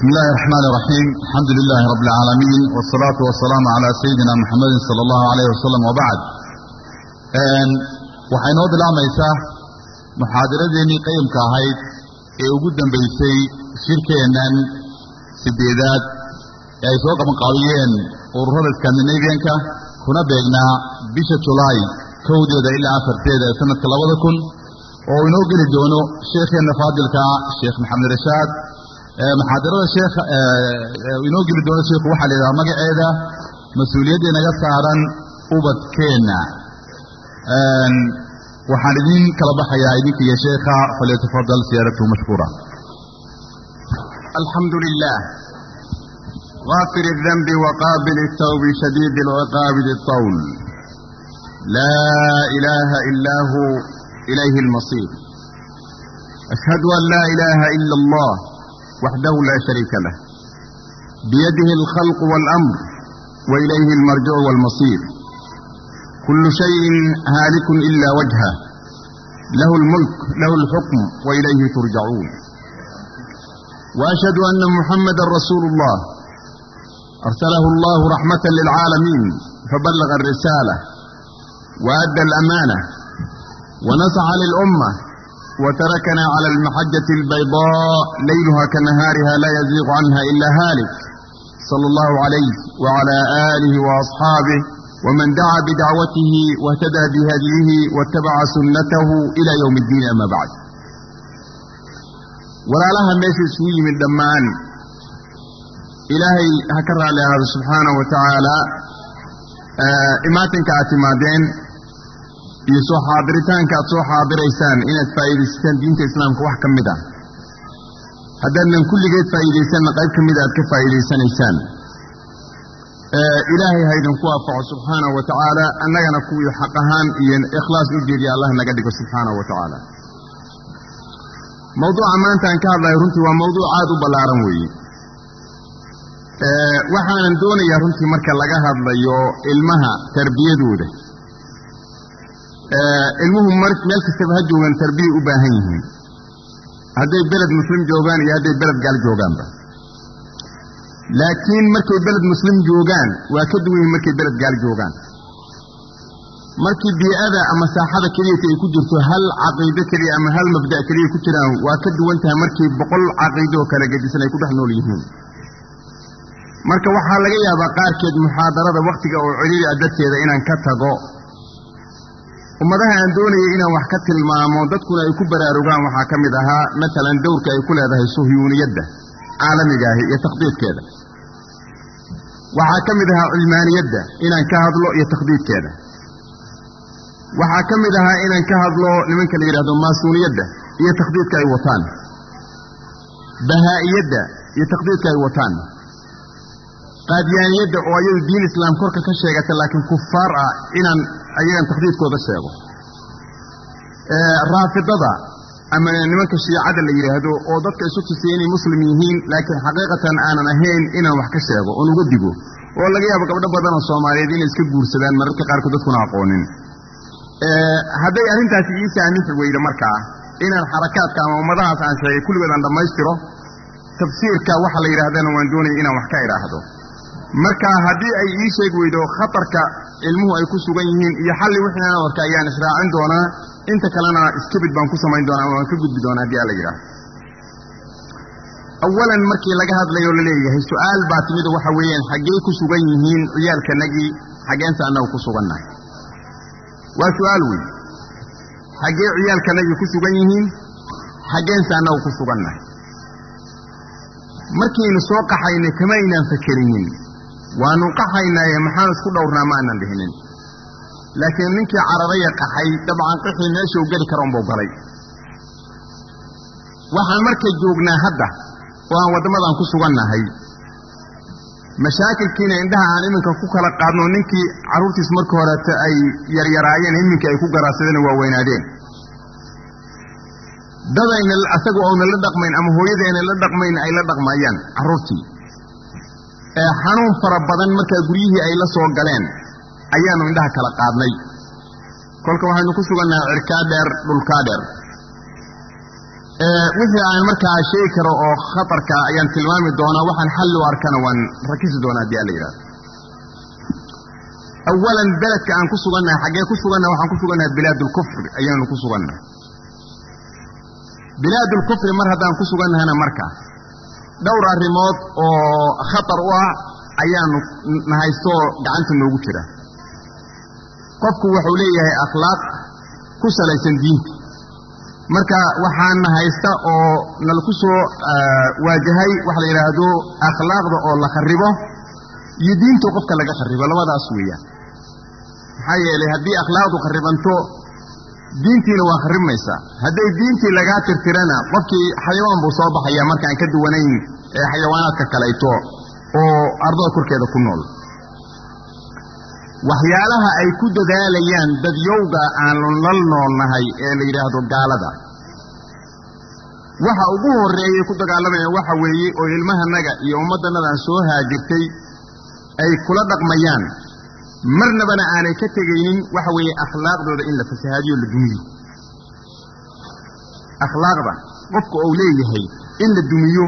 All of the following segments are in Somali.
بسم الله الرحمن الرحيم الحمد لله رب العالمين والصلاة والسلام على سيدنا محمد صلى الله عليه وسلم وبعد waxay noo bilaabmaysaa muxaadaradeennii qayimka ahayd ee ugu dambaysay shirkeennan sideedaad ee ay soo qabanqaabiyeen ururada skandinabianka kuna beegnaa bisha julaay kowdeeda ilaa afarteeda ee sanadka labada kun oo inoo geli doono sheekheenna faadilka sheekh maxamed rashaad muxaadarada sheekh inoo geli doono sheikhu waxaa la yidhaha magaceeda mas-uuliyadda inaga saaran ubadkeenna waxaan idin kala baxayaa idinka iyo sheekha falyatafadal siyaaratuhu mashkuura alxamdu lilah غافر الذنب وقابل التوب شديد العقاب ذي الطول لا إله إلا هو إليه المصير أشهد أن لا إله إلا الله وحده لا شريك له بيده الخلق والأمر وإليه المرجع والمصير كل شيء هالك إلا وجهه له الملك له الحكم وإليه ترجعون وأشهد أن محمدا رسول الله أرسله الله رحمة للعالمين فبلغ الرسالة وأدى الأمانة ونصح للأمة وتركنا على المحجة البيضاء ليلها كنهارها لا يزيغ عنها إلا هالك صلى الله عليه وعلى آله وأصحابه ومن دعا بدعوته واهتدى بهديه واتبع سنته إلى يوم الدين أما بعد ولا لها ماشي سوي من دمان إلهي هكرر على هذا سبحانه وتعالى آه إماتنك اعتمادين iyo soo xaadiritaanka aad soo xaadiraysaan inaad faa'iidaysataan diinta islaamka wax ka mid ah haddaadnan kulligeed faa'iidaysanna qayb ka mida aad ka faa'iidaysanaysaan ilaahay haydinku waafaco subxaanahu wa tacaala annagana kuwii xaq ahaan iyo ikhlaas u jeediya allah naga dhigo subxaanahu wa tacaala mawduuca maanta aan ka hadlayo runtii waa mawduuc aad u ballaaran weeye waxaanan doonayaa runtii marka laga hadlayo ilmaha tarbiyadooda ilmuhu meel kastaba ha joogaan tarbiya u baahan yihiin hadday beled muslim joogaan iyo hadday beled gaal joogaanba laakiin markay beled muslim joogaan waa ka duwan yihin markay beled gaal joogaan markii bii'ada ama saaxada keliyata ay ku jirto hal caqiido keliya ama hal mabda' keliya ku jiraan waa ka duwan tahay markii boqol caqiido oo kala gedisan ay ku dhex nool yihiin marka waxaa laga yaabaa qaarkeed muxaadarada wakhtiga oo celiili ah darteeda inaan ka tago ummadaha aan doonayay inaan wax ka tilmaamo dadkuna ay ku baraarugaan waxaa ka mid ahaa matalan dowrka ay ku leedahay suhyuuniyadda caalamiga ahi iyo takhdiidkeeda waxaa ka mid ahaa cilmaaniyadda inaan ka hadlo iyo takhdiidkeeda waxaa ka mid ahaa inaan ka hadlo nimanka la yidhahdo maasuuniyadda iyo takhdiidka ay wataan bahaa'iyadda iyo takhdiidka ay wataan qaadiyaaniyadda oo ayadu diin islaam korka ka sheegata laakiin kufaar ah inaan ayagan takhdiidkooda sheego raafidada ama nimanka shiicada la yidhaahdo oo dadka isu tusiya inay muslim yihiin laakiin xaqiiqatan aanan ahayn inaan wax ka sheego oon uga digo oo laga yaabo gabdho badan oo soomaaliyeed inay iska guursadaan mararka qaarkood dadkuna aqoonin hadday arrintaasi ii saamixi weyda markaa inaan xarakaadka ama ummadahaas aan sheegay kulligood aan dhammaystiro tafsiirka waxa la yidhahdana waan doonaya inaan wax ka idhaahdo marka haddii ay ii sheegi weydo khatarka ilmuhu ay ku sugan yihiin iyo xalli wixii aan warka ayaan israacin doonaa inta kalena iskabid baan ku samayn doonaa ama waan ka gudbi doonaa haddii alla yidhaahdo awalan markii laga hadlayo la leeyahay su-aal baa timid waxa weeyaan xaggee ku sugan yihiin ciyaalkanagii xaggeense annagu ku sugannahay waa su-aal weyn xaggee ciyaalkanagii ku sugan yihiin xaggeense annagu ku sugannahay markaynu soo qaxaynay kama aynaan fakerinin waanu qaxaynaaye maxaan isku dhowrnaa ma aanan dhihinin laakiin ninkii cararaya qaxay dabcan qixii meeshuu geli kara unbuu galay waxaan marka joognaa hadda oo aan waddamadan ku sugannahay mashaakilkiina indhaha aan iminka ku kala qaadno ninkii carruurtiis marka horeeta ay yaryaraayeen iminkii ay ku garaadsadeen waa weynaadeen dadayna asaga oona la dhaqmayn ama hooyadayna la dhaqmayn ay la dhaqmayaan carruurtii ee xanuun fara badan markaa guryihii ay la soo galeen ayaannu indhaha kala qaadnay kolka waxaynu ku sugannahay cirkaa dheer dhulkaa dheer wixii aan markaa sheegi karo oo khatarka ayaan tilmaami doonaa waxaan xalli u arkana waan rakisi doonaa haddii alla yidhahdo awalan beledka aan ku sugannahay xaggee ku sugannahay waxaan ku sugannahay bilaadulkufri ayaanu ku sugannahay bilaadulkufri mar haddaan ku sugannahayna marka dhowr arrimood oo khatar u ah ayaanu nahaystoo gacanta noogu jira qofku wuxuu leeyahay akhlaaq ku salaysan diinta marka waxaana haysta oo nalaku soo waajahay waxa la yidhaahdo akhlaaqda oo la kharibo iyo diinta qofka laga kharibo labadaas weeyaan maxaa yeelay haddii akhlaaqdu kharibanto diintiina waa kharibmaysaa hadday diintii lagaa tirtirana qofkii xayawaan buu soo baxayaa markaan ka duwanayn ee xayawaanaadka kalayto oo ardada korkeeda ku nool waxyaalaha ay ku dadaalayaan dadyowga aanu nal noolnahay ee la yidhaahdo gaalada waxa ugu horreeyay ku dagaalamayaan waxa weeye oo ilmahanaga iyo ummaddanadaan soo haajirtay ay kula dhaqmayaan marnabana aanay ka tegaynin waxa weeye akhlaaqdooda in la fasahaadiyo la dumiyo akhlaaqda qofka uu leeyahay in la dumiyo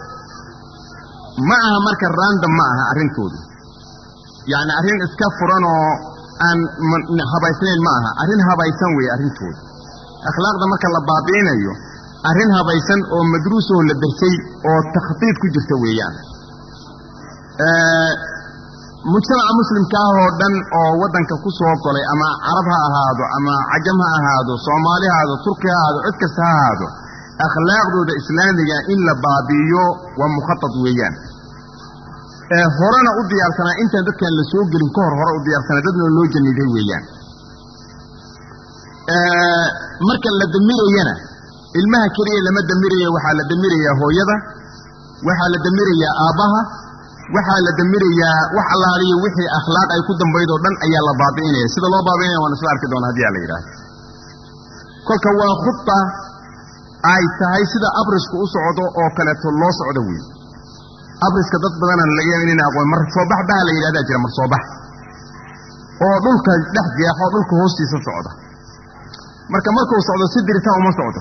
ma aha marka random ma aha arrintoodu yacni arrin iska furan oo aan habaysnayn ma aha arrin habaysan weeye arrintoodu akhlaaqda marka la baabi'inayo arrin habaysan oo madruusoo la darsay oo takhdiid ku jirta weeyaan mujtamaca muslimka ah oo dhan oo waddanka ku soo golay ama carab ha ahaado ama cajam ha ahaado soomaali ha ahaado turki ha ahaado cid kasta ha ahaado akhlaaqdooda islaamiga in la baabi'iyo waa mukhatad weeyaan horena u diyaarsanaa intaan dadkaan la soo gelin ka hor hore u diyaarsanaa dadna loo janiday weeyaan marka la damirayana ilmaha keliya lama damiraya waxaa la damirayaa hooyada waxaa la damirayaa aabbaha waxaa la damirayaa wax allaaliyo wixii akhlaaq ay ku dambayd oo dhan ayaa la baabi'inaya sida loo baabi'inaya waan isla arki doonaa hadii a la yidhaahdo kolka waa khudba ay tahay sida abrisku u socdo oo kaleeto loo socdo wey abriska dad badanaan laga yaaba inayna aqoon mar soobax baha la yidhahdaa jira mar soobax oo dhulka dhex jeexo dhulka hoostiisa socda marka markuu socdo si dirita uma socdo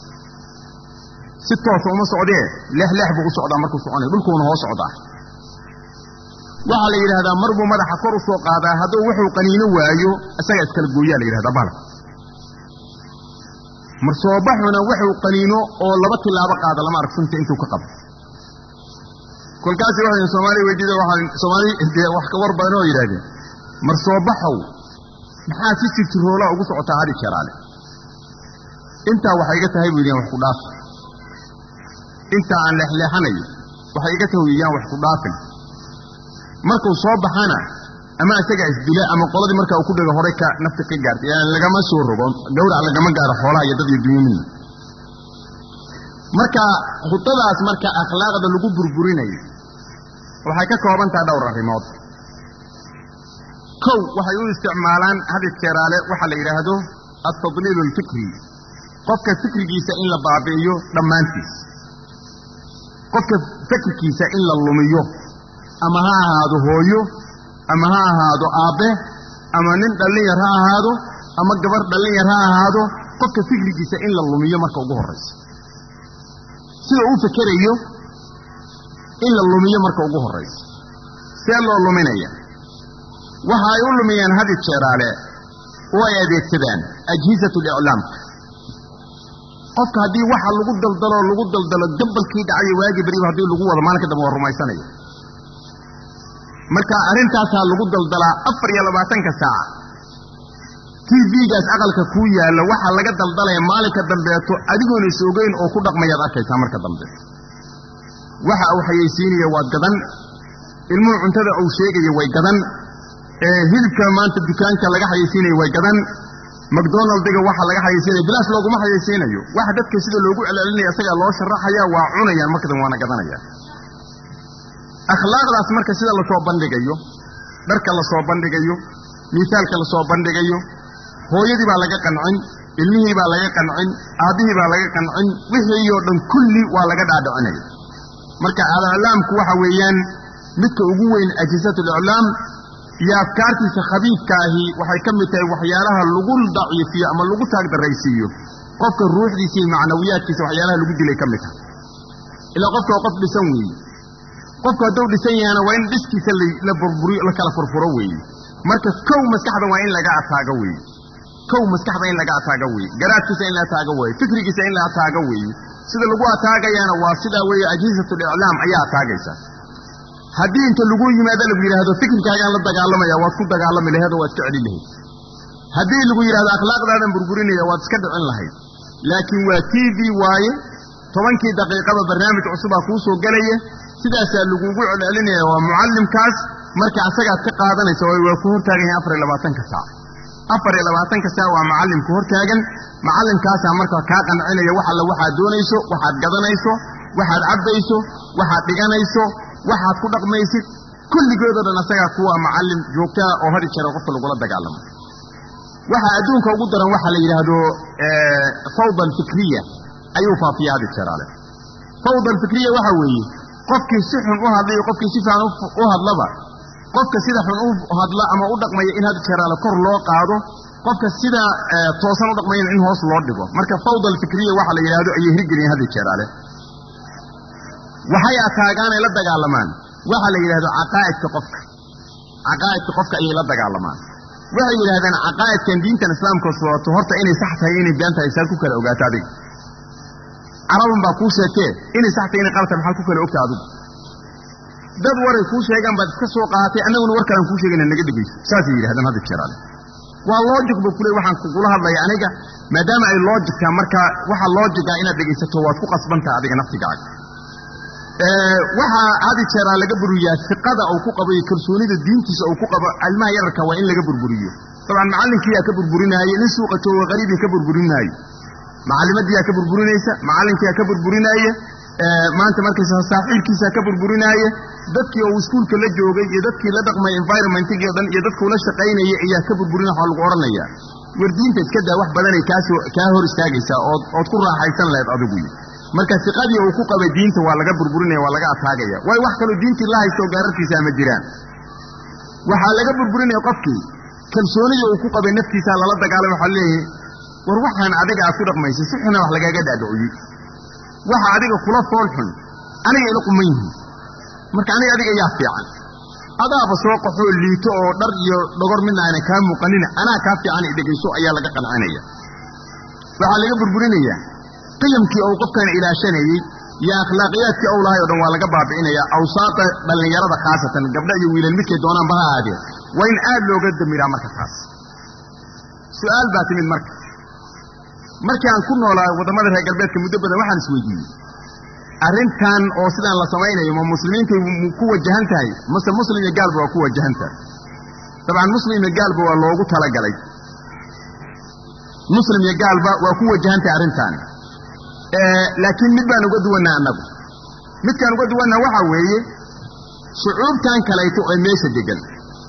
si toosa uma socdee leexleex buu u socdaa markuu soconaya dhulkuuna hoo socdaa waxaa la yidhahdaa mar buu madaxa kor u soo qaadaa hadduu wuxuu qaniino waayo isaga iskala gooyaa la yidhahdaa bala mar soobaxuna wuxuu qaniino oo laba tilaabo qaada lama arag sunta intuu ka qabo kolkaasi waxay soomaaliya weydiida waxaan soomaali dee wax ka war badan oo yidhahdeen mar soobaxow maxaa si sirtiroola ugu socotaa hadi jeraale intaa waxay iga tahay buu yidhahan wax ku dhaaf intaa aan leexleexanayo waxay iga tahay yaan wax ku dhaafin markuu soo baxana ama isaga isdila ama qoladii marka uu ku dhego horay ka nafta ka gaartay yani lagama soo rogo gawrac lagama gaaro xoolaha iyo dad iyo dunyo midna marka khudadaas marka akhlaaqda lagu burburinayo waxay ka kooban tahay dhowr arrimood kow waxay u isticmaalaan hadid jeeraale waxaa la yidhaahdo altadliilu alfikri qofka fikrigiisa in la baabi'iyo dhammaantiis qofka fikirkiisa in la lumiyo ama ha ahaado hooyo ama ha ahaado aabbe ama nin dhallinyar ha ahaado ama gabar dhallinyar ha ahaado qofka fikrigiisa in la lumiyo marka ugu horraysa sida uu fekerayo in la lumiyo marka ugu horraysa see loo luminaya waxa ay u lumiyaan hadi jeeraale oo ay adeegsadaan ajhisatu liclaamka qofka haddii waxa lagu daldaloo lagu daldalo gabalkii dhacayo waagii beriba haddii lagu wado maalinka dambe waa rumaysanaya marka arrintaasaa lagu daldalaa afar iyo labaatanka saaca t v-gaas aqalka kuu yaalla waxaa laga daldalaya maalinka dambeeto adigoona is ogeyn oo ku dhaqmayaad arkaysaa marka dambe waxa uu xayaysiinaya waa gadan ilmuhu cuntada uu sheegaya way gadan hilibka maanta dukaanka laga xayaysiinayo way gadan macdonaldiga waxa laga xayaysiinaya bilaas looguma xayaysiinayo waxa dadka sida loogu celcelinaya isagaa loo sharaxaya waa cunayaan marka dambe waana gadanaya akhlaaqdaas marka sida lasoo bandhigayo dharka lasoo bandhigayo miisaalka lasoo bandhigayo hooyadii baa laga qancin ilmihii baa laga qancin aabbihii baa laga qancin wixiioo dhan kulli waa laga dhaadhicinaya marka aliclaamku waxa weeyaan midka ugu weyn ajisatu liclaam iyo afkaartiisa khabiidka ahi waxay ka mid tahay waxyaalaha lagu daciifiyo ama lagu taagdaraysiiyo qofka ruuxdiisa iyo macnawiyaadkiisa waxyaalaha lagu dilay ka mid taha ilaa qofka waa qof dhisan weeye qofku hadduu dhisan yahana waa in dhiskiisa la burburiyo la kala furfuro weeye marka kow maskaxda waa in laga ataago weeye kow maskaxda in laga ataago weeye garaadkiisa in la ataago weeye fikrigiisa in la ataago weeye sida lagu ataagayana waa sidaa weeye ajhisatul iclaam ayaa ataagaysa haddii inta lagu yimaado lagu yidhaahdo fikirkaagaan la dagaalamaya waad ku dagaalami laheed oo waad iska celin lahayd haddii lagu yidhahdo akhlaaqdaadan burburinaya waad iska dhicin lahayd laakiin waa t v waaye tobankii daqiiqaba barnaamij cusubaa kuu soo gelaya sidaasaa lagugu celcelinaya waa mucallimkaas marka asagaad ka qaadanaysa waa ku hortaagan yahay afar iyo labaatanka saac afar iyo labaatanka saac waa macallimku hortaagan macallimkaasaa marka kaa qancinaya wax alle waxaad doonayso waxaad gadanayso waxaad cabbayso waxaad dhiganayso waxaad ku dhaqmaysid kulligoodoo dhan asagaa kuwa macallim joogtaa oo hadi jara qofka lagula dagaalamo waxa adduunka ugu daran waxaa la yidhaahdo fawda alfikriya ayuu faafiya hadi jeraale fawda alfikriya waxa weeye qofkii si xun u hadlayo qofkii si fiican u hadlaba qofka sida xun u hadla ama u dhaqmaya in hadi jeraale kor loo qaado qofka sida toosan u dhaqmayana in hoos loo dhigo marka fawda alfikriya waxa la yidhahdo ayay hirgeliyeen hadi jeraale waxay ataagaan ay la dagaalamaan waxaa la yidhahdo caqaa'idka qofka caqaa'idka qofka ayay la dagaalamaan waxay yidhahdeen caqaa'idkan diintan islaamka sooto horta inay sax tahay inay been tahay saad ku kala ogaato adiga carabun baa kuu sheegtee inay sax tahay inay qalata maxaad ku kala ogta adigu dad waray kuu sheegaan baad iska soo qaatay annaguna war kalaan kuu sheegayna naga dhegayso saasay yidhahdeen hadda jeraale waa logic buu kule waxaan kugula hadlaya aniga maadaama ay logicka marka waxa logica inaad dhegaysato waad ku qasbantaha adiga naftigaaga waxaa hadi jeeraa laga buriyaa siqada uu ku qabo iyo kalsoonida diintiisa uu ku qabo ilmaha yararka waa in laga burburiyo dabcan macallinkiiyaa ka burburinaaye nin suuqa jooga qariibii ka burburinaaye macallimadiyaa ka burburinaysa macallinkiyaa ka burburinaaye maanta markaysa saaxiibkiisaa ka burburinaaye dadkii uu iskuulka la joogay iyo dadkii la dhaqmay environmentigii o dhan iyo dadkuu la shaqaynaya ayaa ka burburin waxaa lagu odhanaya war diinta iska daa wax badanay kaasoo kaa hor istaagaysaa ood ood ku raaxaysan lahayd adigu marka siqadii uu ku qabay diinta waa laga burburinaya waa laga ataagaya waayo wax kaloo diintii la haysto gaararkiisa ama jiraan waxaa laga burburinaya qofkii kalsoonidii uu ku qabay naftiisa lala dagaalama waxaa leeyahay war waxaan adiga aad ku dhaqmaysay si xuna wax lagaaga dhaadhiciyey waxa adiga kula fool xun aniga ila quman yihiin marka aniga adiga yaa fiican adaaba soo qaxoo liito oo dhar iyo dhogor midna ayna kaa muuqanin anaa kaa fiican i dhegayso ayaa laga qancinaya waxaa laga burburinayaa qiyamkii ou qofkan ilaashanayey iyo akhlaaqiyaadkii ou lahay o dhan waa laga baabi'inaya awsaata dhallinyarada khaasatan gabdha iyo wiilal midkay doonaanba ha ahaadeen waa in aad looga damiraa marka taas su'aal baa timid marka markii aan ku noolaa waddamada reer galbeedka muddo badan waxaan isweydiiyey arrintan oo sidaan la samaynayo ma muslimiintay ku wajahan tahay mase muslim iyo gaalba waa ku wajahan tahay dabcan muslim iyo gaalba waa loogu talagalay muslim iyo gaalba waa ku wajahan tahay arrintaani laakiin mid baan uga duwannaa annagu midkaan uga duwannaa waxaa weeye shucuubtan kalayto ee meesha degan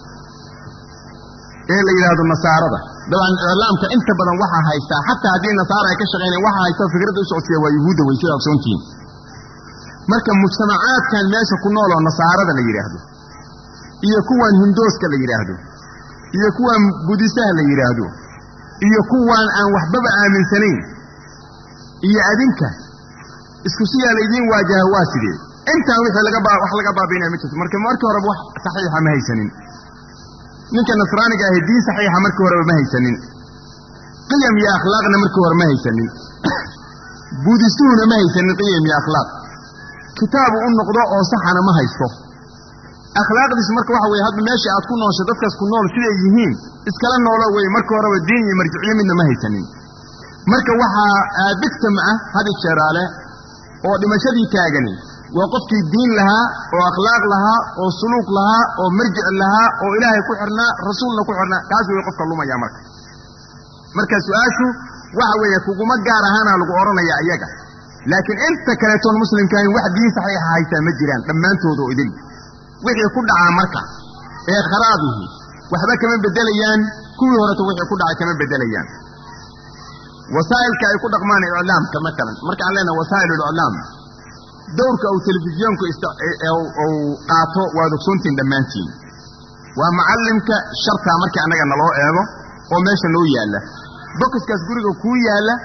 ee la yidhaahdo nasaarada dabcan iclaamka inta badan waxaa haystaa xataa haddii nasaara ay ka shaqaynayan waxaa haysta fikradda u socodsiya waa yuhuudda wey sida ogsoontihiin marka mujtamacaadkan meesha ku nool oo nasaarada la yidhaahdo iyo kuwan hindooska la yidhaahdo iyo kuwan budisaha la yidhaahdo iyo kuwan aan waxbaba aaminsanayn iyo adinka isku siyaa laydiin waajaha waa sidee intaan wixii laga wax laga baabiinaya ma jirto marka markii horeba wax saxiixa ma haysanin ninka nasraaniga ahi diin saxiixa markii horeba ma haysanin qiyam iyo akhlaaqna markii hore ma haysanin buudisuhuna ma haysanin qiyam iyo akhlaaq kitaabu u noqdo oo saxana ma haysto akhlaaqdiisu marka waxa weye hadda meesha aad ku noosho dadkaas ku nool siday yihiin iskala noolo weye markii horeba diin iyo marjiciyo midna ma haysanin marka waxaa victim ah hadi jeeraale oo dhimashadii taagani waa qofkii diin lahaa oo akhlaaq lahaa oo suluuq lahaa oo marjic lahaa oo ilaahay ku xirnaa rasuulna ku xirnaa kaas way qofka lumaya marka marka su-aashu waxa weeye kuguma gaar ahaana lagu odhanaya iyaga laakiin inta kaleetoon muslimkaahin wax diin saxiixa haysaa ma jiraan dhammaantooda oo idil wixii ku dhacaa marka ee kharaabihii waxba kama bedelayaan kuwii horeto wixii ku dhacay kama bedelayaan wasaa'ilka ay ku dhaqmaan iclaamka maalan markaan leenahay wasaa'il uliclaam dowrka uu telefisyoonku uu qaato waad ogsoontihin dhammaantiin waa macallimka shartaa markii annaga naloo eego oo meesha noo yaalla bokiskaas guriga kuu yaalla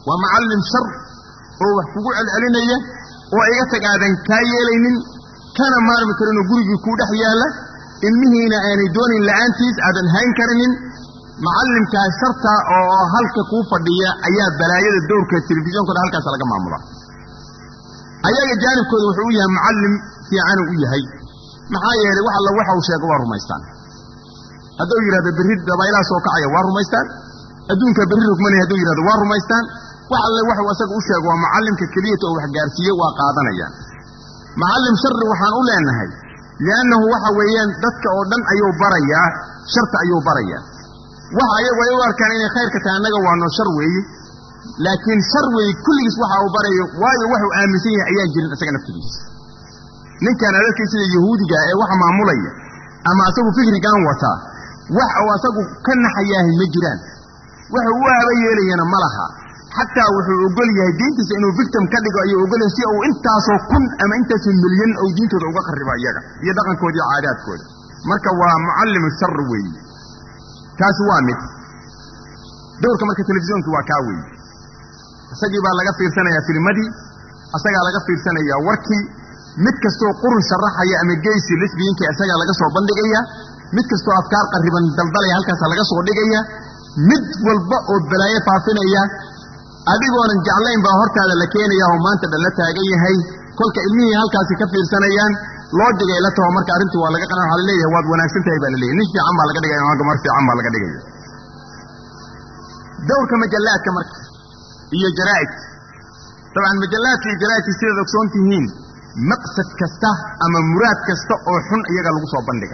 waa macallim shar oo wax kugu celcelinaya oo iga tag aadan kaa yeelaynin kana maarmi karinoo gurigii kuu dhex yaalla ilmihiina aanay doonin la'aantiis aadan hayn karinin macallimkaa sharta oo halka kuu fadhiya ayaa balaayada dowrka telefishonkooda halkaas laga maamulaa ayaga jaanibkooda wuxuu u yahay macallim fiicanu u yahay maxaa yeelay wax alla waxa uu sheego waa rumaystaan hadduu yidhahdo berri dabaylaha soo kacaya waa rumaystaan adduunka berri rogmanaya hadduu yidhahdo waa rumaystaan wax alle waxuu asaga u sheego waa macallimka keliyata oo wax gaarsiiye waa qaadanayaan macallim sharri waxaan u leenahay li'annahu waxa weeyaan dadka oo dhan ayuu barayaa sharta ayuu barayaa waxa ayagu ay u arkaan inay khayrka tahay annaga waano shar weeye laakiin shar weeye kulligiis waxa uu barayo waayo waxuu aaminsan yahay ayaan jirin isaga naftigiisa ninkan adadkay sida yahuudiga ee waxa maamulaya ama asagu fikrigan wataa wax uu asagu ka naxayaahay ma jiraan wuxuu u aaba yeelayana ma laha xataa wuxuu ogol yahay diintiisa inuu victim ka dhigo ayuu ogol yahay si uu intaasoo kun ama intaasoo milyan ou diintooda uga qaribo iyaga iyo dhaqankooda iyo caadaadkooda marka waa mucallimu shar weeye taasi waa mid dowrka marka telefishonkii waa kaa weeye isagii baa laga fiirsanayaa filmadii isagaa laga fiirsanayaa warkii mid kastoo qurun sharaxaya ama geysi lesbiyiinka isagaa laga soo bandhigaya mid kastoo afkaar qarriban daldalaya halkaasa laga soo dhigaya mid walba oo balaayo faafinaya adigoonan jeclayn baa hortaada la keenaya oo maanta dhan la taagan yahay kolka ilmihii halkaasi ka fiirsanayaan loo digay la taho marka arrintii waa laga qana waxa la leeyahay waad wanaagsan tahay baa la leeyahy nin fiican baa laga dhigaya ama gamar fiican baa laga dhigaya dowrka majallaadka marka iyo jaraa'id dabcan majallaadka iyo jaraa'idka sidaad ogsoon tihiin maqsad kasta ama muraad kasta oo xun iyaga lagu soo bandhiga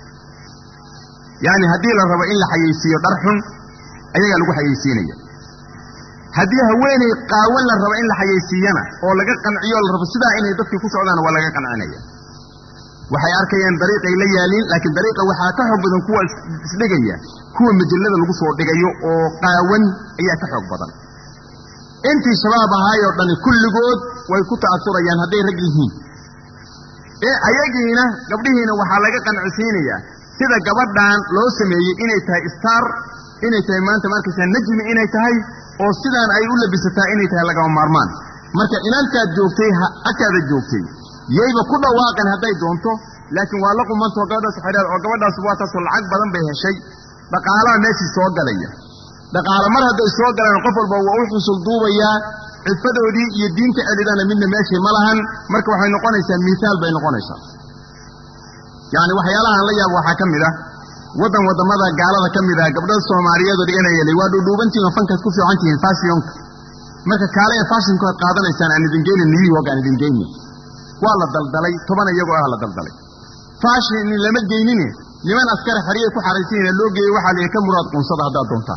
yacni haddii la rabo in la xayeysiiyo dhar xun ayagaa lagu xayeysiinaya haddii haweeney qaawan la rabo in la xayeysiiyana oo laga qanciyo la rabo sidaa inay dadkii ku socdaan waa laga qancinaya waxay arkayaan dariiqay la yaaliin laakiin dariiqa waxaa ka xoog badan kuwa isdhigaya kuwa majallada lagu soo dhigayo oo qaawan ayaa ka xoog badan intii shabaab ahaayoo dhani kulligood way ku ta'asurayaan hadday rag yihiin ee ayagiina gabdhihiina waxaa laga qancisiinayaa sida gabadhan loo sameeyey inay tahay star inay tahay maanta markaysaa najmi inay tahay oo sidaan ay u labisataa inay tahay lagama maarmaan marka inantaad joogtay agtaada joogtay yayba ku dhawaaqan hadday doonto laakiin waa la qumantao gabadhaas xidhaad oo gabadhaas waa taasoo lacag badan bay heshay dhaqaalaha meeshii soo galaya dhaqaalo mar hadday soo galaan qof walba waa u xusul duubayaa cifadoodii iyo diinta celidana midna meeshii ma lahan marka waxay noqonaysaa miisaal bay noqonaysaa yacni waxyaalahaan la yaabo waxaa ka mid ah waddan waddamada gaalada ka mid ah gabdhada soomaaliyeedoo dhiganayalay waa dhuudhuubantihin oo fankaad ku fiican tihiin fashionka marka kaale ee fashionkood qaadanaysaan aan idin geynin new york aan idin geynin waa la daldalay toban iyagoo ah la daldalay fashion lama geynine niman askari xeriyay ku xaraysanyiina loo geeyey waxaa la ka muraad qunsada haddaad doontaan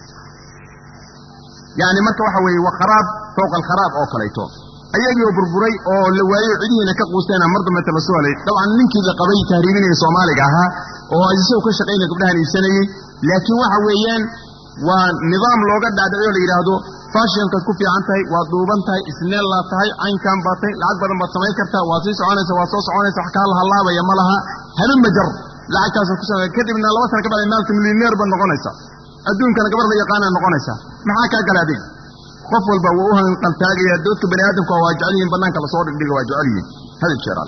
yacni marka waxa weeye waa kharaab fowqa alkharaab oo kalayto ayagii oo burburay oo la waayo cidihiina ka quusteena mar dambeta la soo helay dabcan ninkii la qabay tahriibinaya soomaaliga ahaa oo isagoo ka shaqaynaya gabdhahan iibsanayey laakiin waxa weeyaan waa nidaam looga dhaadhiciyo la yidhaahdo fashionkaad ku fiican tahay waad dhuuban tahay isneellaad tahay caynkaan baad tahay lacag badan baad samayn kartaa waad sii soconaysa waad soo soconaysa wax kaa lahalaabaya ma laha hanun majar lacagtaasaad ku samay kadibna laba sana ka bacday maalta milyoneer baad noqonaysa adduunkana gabar la yaqaanaad noqonaysaa maxaa kaa gala adiga qof walba waa u hanqaltaagaya doodka bani aadamka waa jecel yihiin bannaanka lasoo dhigdhiga waa jecel yihiin hadal jeeraal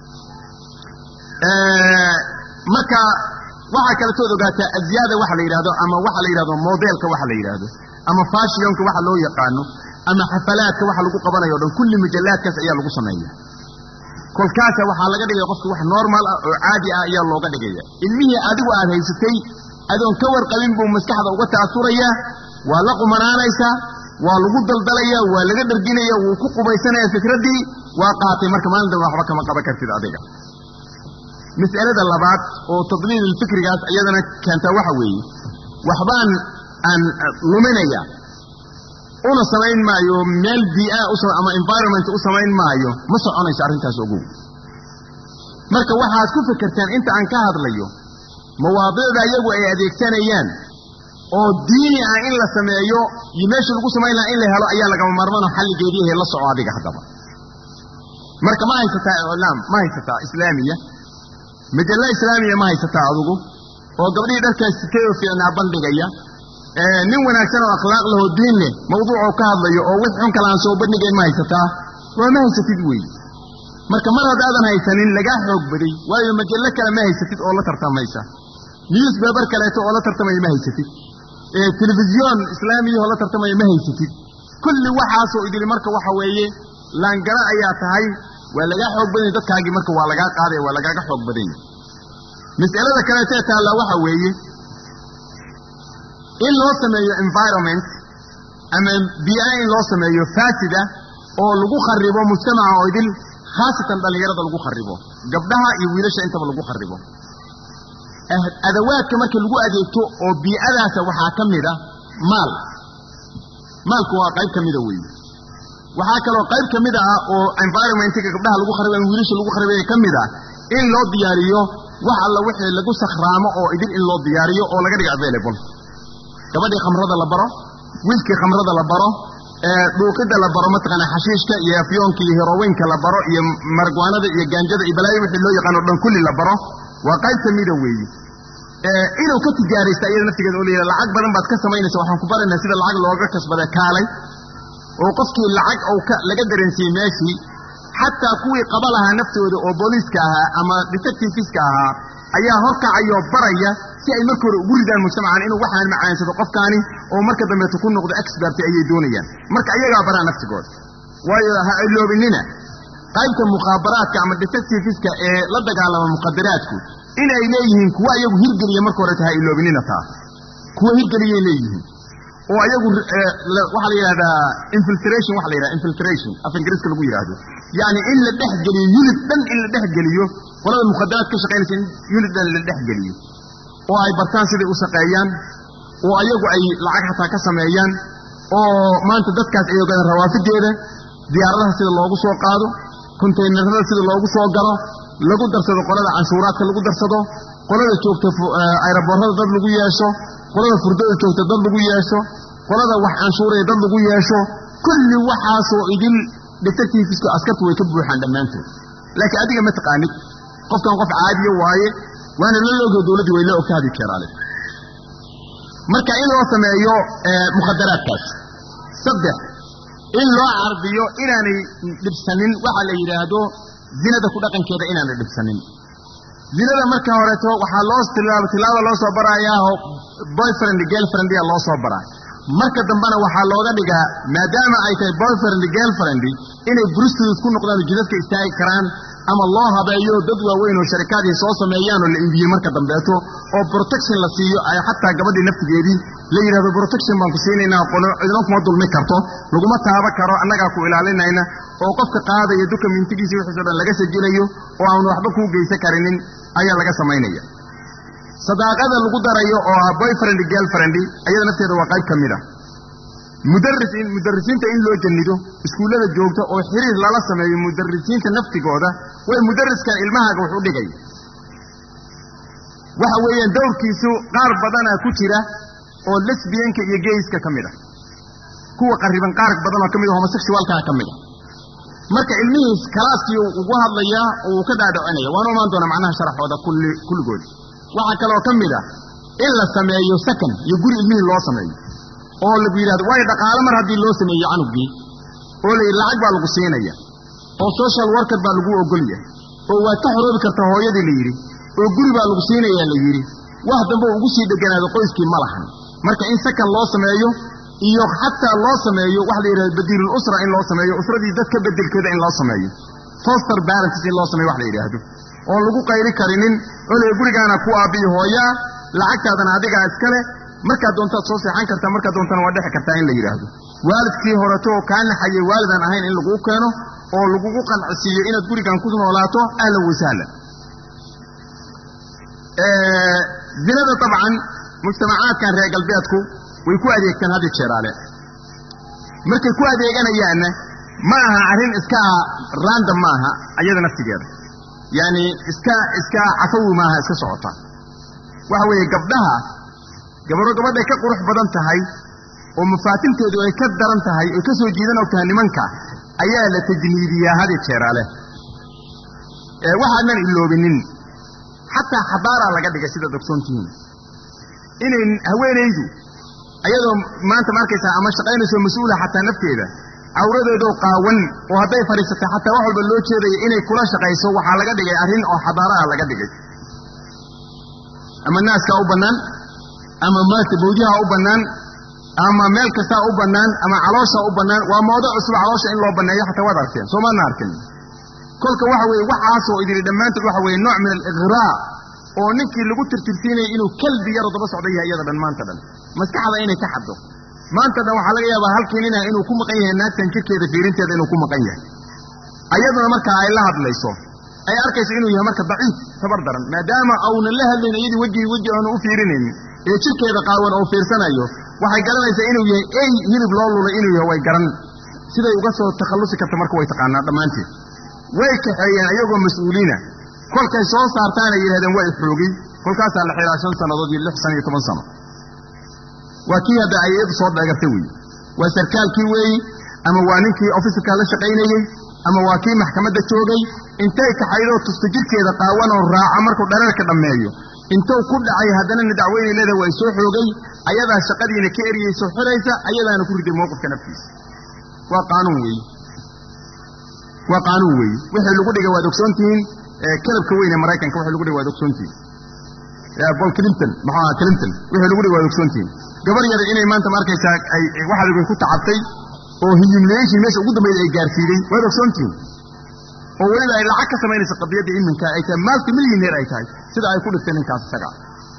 marka waxaa kaletood ogaataa azyaada waxa la yidhahdo ama waxa la yidhahdo modelka waxa la yidhaahdo ama fashionka waxa loo yaqaano ama xafalaadka waxa lagu qabanayo o dhan kulli mujallaadkaas ayaa lagu sameeya kolkaasa waxaa laga dhigaya qofka wax normal ah oo caadi ah ayaa looga dhigaya ilmihii adigu aad haysatay adoon ka warqabin buu maskaxda uga ta'asurayaa waa la qumanaanaysaa waa lagu daldalaya waa laga dharginaya wuu ku qubaysanaya fikraddii waa qaatay marka maalin dambe waxba kama qaban kartid adiga mas'alada labaad oo tadliil fikrigaas iyadana keentaa waxa weeye waxbaan aan luminaya una samayn maayo meel biia ama environment u samayn maayo ma soconayso arrintaas ogow marka waxaad ku fikirteen inta aan ka hadlayo mawaadiicda iyagu ay adeegsanayaan oo diini ah in la sameeyo iyo meesha lagu samayn lahaa in la helo ayaa lagama maarmaano xalligeediihe la soco adiga haddaba marka ma haysataa iclaam ma haysataa islaamiya majallo islaamiya ma haysataa adugu oo gabdhihii dharkaas sitay oo fiicnaa bandhigaya nin wanaagsan oo akhlaaq lahoo diin leh mawduucoo ka hadlayo oo wix xun kale aan soo bandhigayn ma haysataa waa ma haysatid weeye marka mar haddaadan haysanin lagaa xoog baday waayo majallo kale ma haysatid oo la tartamaysa newsbaber kaleeto oo la tartamaya ma haysatid telefisyoon islaamiyahoo la tartamaya ma haysatid kulli waxaasoo idili marka waxa weeye laangara ayaa tahay waa lagaa xoog badanya dadkaagii marka waa lagaa qaadaya waa lagaaga xoog badanya mas'alada kaleetee taallaa waxa weeye in loo sameeyo environment ama biia in loo sameeyo faasida oo lagu kharibo mujtamaca oo idil khaasatan dhallinyarada lagu kharibo gabdhaha iyo wiilasha intaba lagu kharibo adawaadka marka lagu adeegto oo bii'adaasa waxaa ka mida maal maalku waa qayb ka mida weeye waxaa kaloo qayb ka mid ah oo environmentka gabdhaha lagu kharibo ama wiilasha lagu kharibaya ka mid ah in loo diyaariyo wax alla wixii lagu sakhraamo oo idil in loo diyaariyo oo laga dhigo available gabadhii khamrada la baro wiilkii khamrada la baro dhuuqidda la baro mataqaana xashiishka iyo afyoonka iyo heroweynka la baro iyo margwaanada iyo gaanjada iyo balaayo wixii loo yaqaano dhan kulli la baro waa qayb ka mida weeye inuu ka tijaaraysta iyada naftigeeda oo la yidhaha lacag badan baad ka samaynaysa waxaan ku baraynaa sida lacag looga kasbada kaalay oo qofkii lacag ou ka laga dareensiiyey meeshii xataa kuwii qaba lahaa naftooda oo booliiska ahaa ama detectiveska ahaa ayaa horkacayoo baraya si ay marka hore ugu ridaan mujtamacan inuu waxaan macaansado qofkaani oo marka dambeeto ku noqdo expert ayay doonayaan marka ayagaa baraa naftigooda waayo ha iloobinina qaybta mukhaabaraadka ama detectiveska ee la dagaalama muqadaraadku inay leeyihiin kuwa ayagu hirgeliya marka horeta ha iloobinina taa kuwa hirgeliyay leeyihiin oo ayagu waxaa la yidhahdaa infiltration waxa la yidhahda infiltration af ingiriiska lagu yidhaahdo yacni in la dhex geliyo unit dhan in la dhex geliyo qolada mukhadaraad ka shaqaynaysa in unit dhan la dhex geliyo oo ay bartaan siday u shaqeeyaan oo ayagu ay lacag xataa ka sameeyaan oo maanta dadkaas ay ogaadaan rawaafideeda diyaaradaha sida loogu soo qaado kontaynarada sida loogu soo galo lagu darsado qolada canshuuraadka lagu darsado qolada joogta ayraboorada dad lagu yeesho qolada furdada joogta dad lagu yeesho qolada wax canshuuraya dad lagu yeesho kulli waxaasoo idil detectiveska askartu way ka buuxaan dhammaantood laakiin adiga ma taqaanid qofkan qof caadiya waaye waana la loogyo dowladdii way la ogtaadi keeraale marka in loo sameeyo mukhadaraadkaas saddex in loo cardiyo inaanay dhibsanin waxa la yidhaahdo zinada ku dhaqankeeda inaanay dhibsanin zinada marka horeeto waxaa loo tilaabo tilaaba loo soo baraayaa boyfriend girlfriend yaa loo soo baraa marka dambena waxaa looga dhigaa maadaama ay tahay boyfriend girlfriend inay brustidus ku noqdaan jidadka istaagi karaan ama loo habeeyo dad waaweyn oo sharikaadii soo sameeyaan oo la iibiyey marka dambeeto oo protection la siiyo ay xataa gabadhii naftigeedii la yidhahdo protection baan ku siinaynaa cidno kuma dulmi karto laguma taaba karo annagaa ku ilaalinayna oo qofka qaadaya duka mintigiisa wixiiso dhan laga sajilayo oo aan waxba kuu geysan karinin ayaa laga samaynaya sadaaqada lagu darayo oo ah boyfriend girlfriend ayada nafteeda waa qayb ka mid a mudarisiin mudarisiinta in loo jannido iskuullada joogta oo xiriir lala sameeyo mudarisiinta naftigooda way mudariskan ilmahaaga wax u dhigaya waxa weeyaan dowrkiisu qaar badana ku jira oo lesbianka iyo geyska ka mid a kuwa qariban qaar badan oo ka mid a homosexualkaa ka mid a marka ilmihiis kalaaskii ugu hadlayaa oo uu ka dhaadhacinaya waanu imaan doonaa macnaha sharaxooda kulli kulligood waxaa kaloo ka mid a in la sameeyo sakan iyo guri ilmihii loo sameeyo oo lagu yidhahdo waayo dhaqaale mar haddii loo sameeyo canugii oo la yidhi lacag baa lagu siinaya oo social worker baa lagu ogolya oo waad ka xoroobi kartaa hooyadii la yidhi oo guri baa lagu siinayaa la yidhi wax dambe ugu sii dheganaado qoyskii ma lahan marka in sakan loo sameeyo iyo xataa loo sameeyo waxa la yidhahdo badiilul usra in loo sameeyo usradii dadka bedelkeeda in loo sameeyo foster parents in loo sameeyo wax la yidhaahdo oon lagu qayri karinin oo la gurigaana ku aabbiyo hooyaa lacagtaadana adigaa iskale markaad doontaad soo seexan kartaa markaad doontana waa dhexi kartaa in la yidhaahdo waalidkii horeto oo kaa naxayay waalidaan ahayn in laguu keeno oo lagugu qancisiiyo inaad gurigan ku noolaato ahlan wasahlan zinada dabcan mujtamacaadkan reer galbeedku way ku adeegtaan haddi jeeraale markay ku adeeganayaanna ma aha arrin iska random ma aha ayada naftigeeda yacni iska iska cafawi maaha iska socota waxa weeye gabdhaha gabadho gabadhay ka qurux badan tahay oo mafaatinteedu ay ka daran tahay oy ka soo jiidan og tahay nimanka ayaa la tajniidiyaa hadi jeeraale waxaadnan iloobinin xataa xabaaraa laga dhigay sidaad ogsoontihiin inay haweenaydu ayadoo maanta ma arkaysaa ama shaqaynayso mas-uula xataa nafteeda cawradeedoo qaawan oo hadday fadhiisatay xataa wax walba loo jeedaya inay kula shaqayso waxaa laga dhigay arrin oo xadaara ah laga dhigay ama naaskaa u bannaan ama maarta bawdiyaha u bannaan ama meel kastaa u bannaan ama caloosha u bannaan waa moodo cusub caloosha in loo banneeyo xataa waad arkeen soo maadna arkin kolka waxa weeye waxaasoo idili dhammaantood waxa weeye nooc min aliqraa oo ninkii lagu tirtirsiinaya inuu kalbi yaroo daba socda yahay iyada dhan maanta dhan maskaxda inay ka xaddo maanta dhan waxaa laga yaabaa halkii nina inuu ku maqan yahay naagtan jirkeeda fiirinteeda inuu ku maqan yahay ayaduna markaa ay la hadlayso ay arkayso inuu yahay marka daciif tabar daran maadaama aunan la hadlayn iyadii wejigii weji aanu u fiirinaynin ee jirkeeda qaawan oo fiirsanayo waxay garanaysaa inuu yahay ey hilib loo lulay inuu yahay way garan siday uga soo takhallusi karta marka way taqaanaa dhammaanteed way kaxeeyeen ayagoo mas-uuliina kolkay soo saartaanay yidhahdeen waa xoogay kolkaasaa la xihaa shan sannadood iyo lix sana iyo toban sano waa kii hadda ay iyadu soo dheegartay weeye waa sarkaalkii weeyi ama waa ninkii ofisarka la shaqaynayey ama waa kii maxkamadda joogay intay kaxaydoo tusta jirkeeda qaawan oo raaca markuu dhareerka dhammeeyo intuu ku dhacay haddanana dacweynay leedahay waa soo xoogay ayadaa shaqadiina ka eriyeyso xiraysa ayadaana ku riday mowqifka naftiisa waa qaanuun weeye waa qaanuun weeye wixii lagu dhigay waad ogsoontihiin kalabka weyn ee maraykanka wixii lagu dhigay waad ogsoontihiin bol clinton maxuu ahaa clinton wixii lagu dhigay waad ogsoontihiin gabar yar inay maanta ma arkaysaa ay waxaad ku tacabtay oo humiliation meesha ugu dambayda ay gaarsiiday waad ogsoontihiin oo weliba ay lacag ka samaynaysa qadiyadda iminka ay tahay maalti milyaneer ay tahay sida ay ku dhigtay ninkaas isaga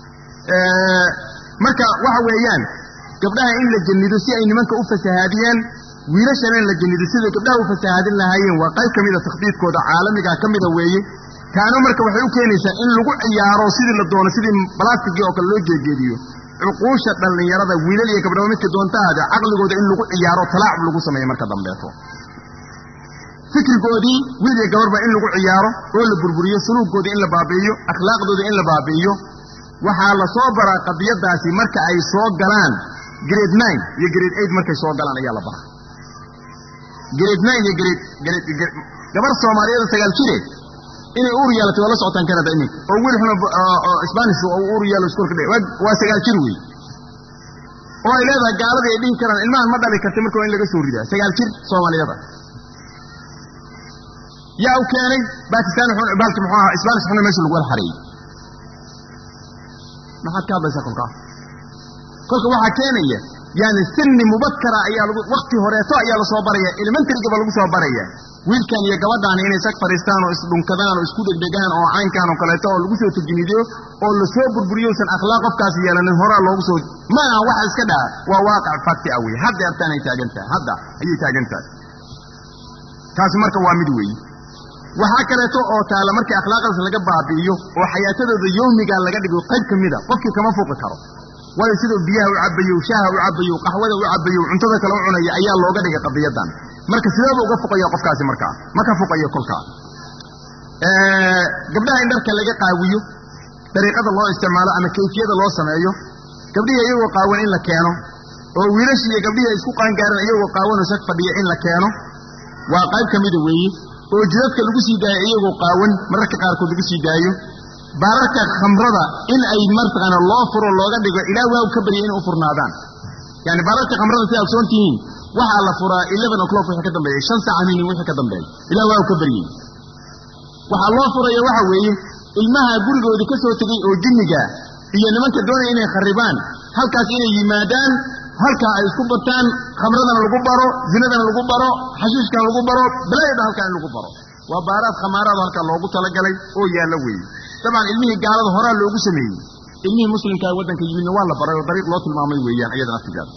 marka waxa weeyaan gabdhaha in la jannido si ay nimanka u fasahaadiyaan wiilashana in la jannido siday gabdhaha u fasahaadin lahaayeen waa qayb ka mida takhdiidkooda caalamiga ka mida weeye kaano marka waxay u keenaysaa in lagu ciyaaro sidii la doono sidii balastigii oo kale loo jeejeediyo cuquusha dhallinyarada wiilal iyo gabdhaba midka doontaada caqligooda in lagu ciyaaro talaacub lagu sameeyo marka dambeeto fikrigoodii wiil iyo gabarba in lagu ciyaaro oo la burburiyo suluuggoodii in la baabi'iyo akhlaaqdoodii in la baabi'iyo waxaa la soo baraa qadiyadaasi marka ay soo galaan grade nine iyo grade eight markay soo galaan ayaa la baraa grade nine iyo grade grade gabar soomaaliyeeda sagaal jire inay uur yeelatay waa la socotaan canada iminka oo wiil xuna spanish oo uur yeelo iskuolka dhe waa sagaal jir wey oo ay leedahay gaaladii ay dhihi karaan ilmahan ma dhali kartay marka waa in laga soo ridaa sagaal jir soomaaliyada yaa u keenay bakistan baalki muxuu ahaa spanish xuna meesha lagu wala xareeyey maxaad ka hadlaysaa kolkaa kolka waxaa keenaya yani sinni mubakara ayaa lagu wakti horeeto ayaa lasoo baraya elementarygaba lagu soo baraya wiilkan iyo gabadhaani inay sag fadhiistaan oo isdhunkadaan oo isku dhegdhegaan oo caynkaan oo kaleeto oo lagu soo tajniidiyo oo lasoo burburiyousan akhlaaq qofkaas yeelanin horaa loogu soo ma aha waxa iska dhaca waa waaqac fakti ah weye hadda artaan ay taagan tahay hadda ayay taagan tahay taasi marka waa mid weeye waxaa kaleeto oo taala markii akhlaaqdaas laga baabi'iyo oo xayaatadooda yowmigaa laga dhigo qayb ka mida qofkii kama fuuqi karo waayo siduu biyaha u cabayo shaaha u cabayo qaxwada u cabayo cuntada kale u cunaya ayaa looga dhigay qadiyadan marka sideeba uga fuqaya qofkaasi markaa ma ka fuqayo kolkaa gabdhaha in dharka laga qaawiyo dariiqada loo isticmaalo ama kayfiyada loo sameeyo gabdhihii iyagoo qaawan in la keeno oo wiilashii iyo gabdhihii isku qaangaaran iyagoo qaawan oo sag fadhiya in la keeno waa qayb ka mida weeye oo jidadka lagu sii daayo iyagoo qaawan mararka qaarkood lagu sii daayo baararka khamrada in ay martaqaana loo furo looga dhigo ilaa waaw ka barya inay u furnaadaan yani baararka khamrada si aad soon tihiin waxaa la furaa eleven o'clock wixii ka dambeeyey shan saaca minin wixii ka dambeeyey ilaa waaw ka baryey waxaa loo furaya waxa weeye ilmaha gurigoodii ka soo tegey oo jinniga iyo nimanka doonaya inay kharibaan halkaas inay yimaadaan halkaa ay isku bartaan khamradana lagu baro zinadana lagu baro xashiishkana lagu baro balaayada halkaa in lagu baro waa baaraad khamaaraad halkaa loogu talagalay oo yaalla weeye dabcan ilmihii gaalada horaa loogu sameeyey ilmihii muslimkaa waddanka yimidna waa la baray oo dariiq loo tilmaamay weeyaan iyada naftigeeda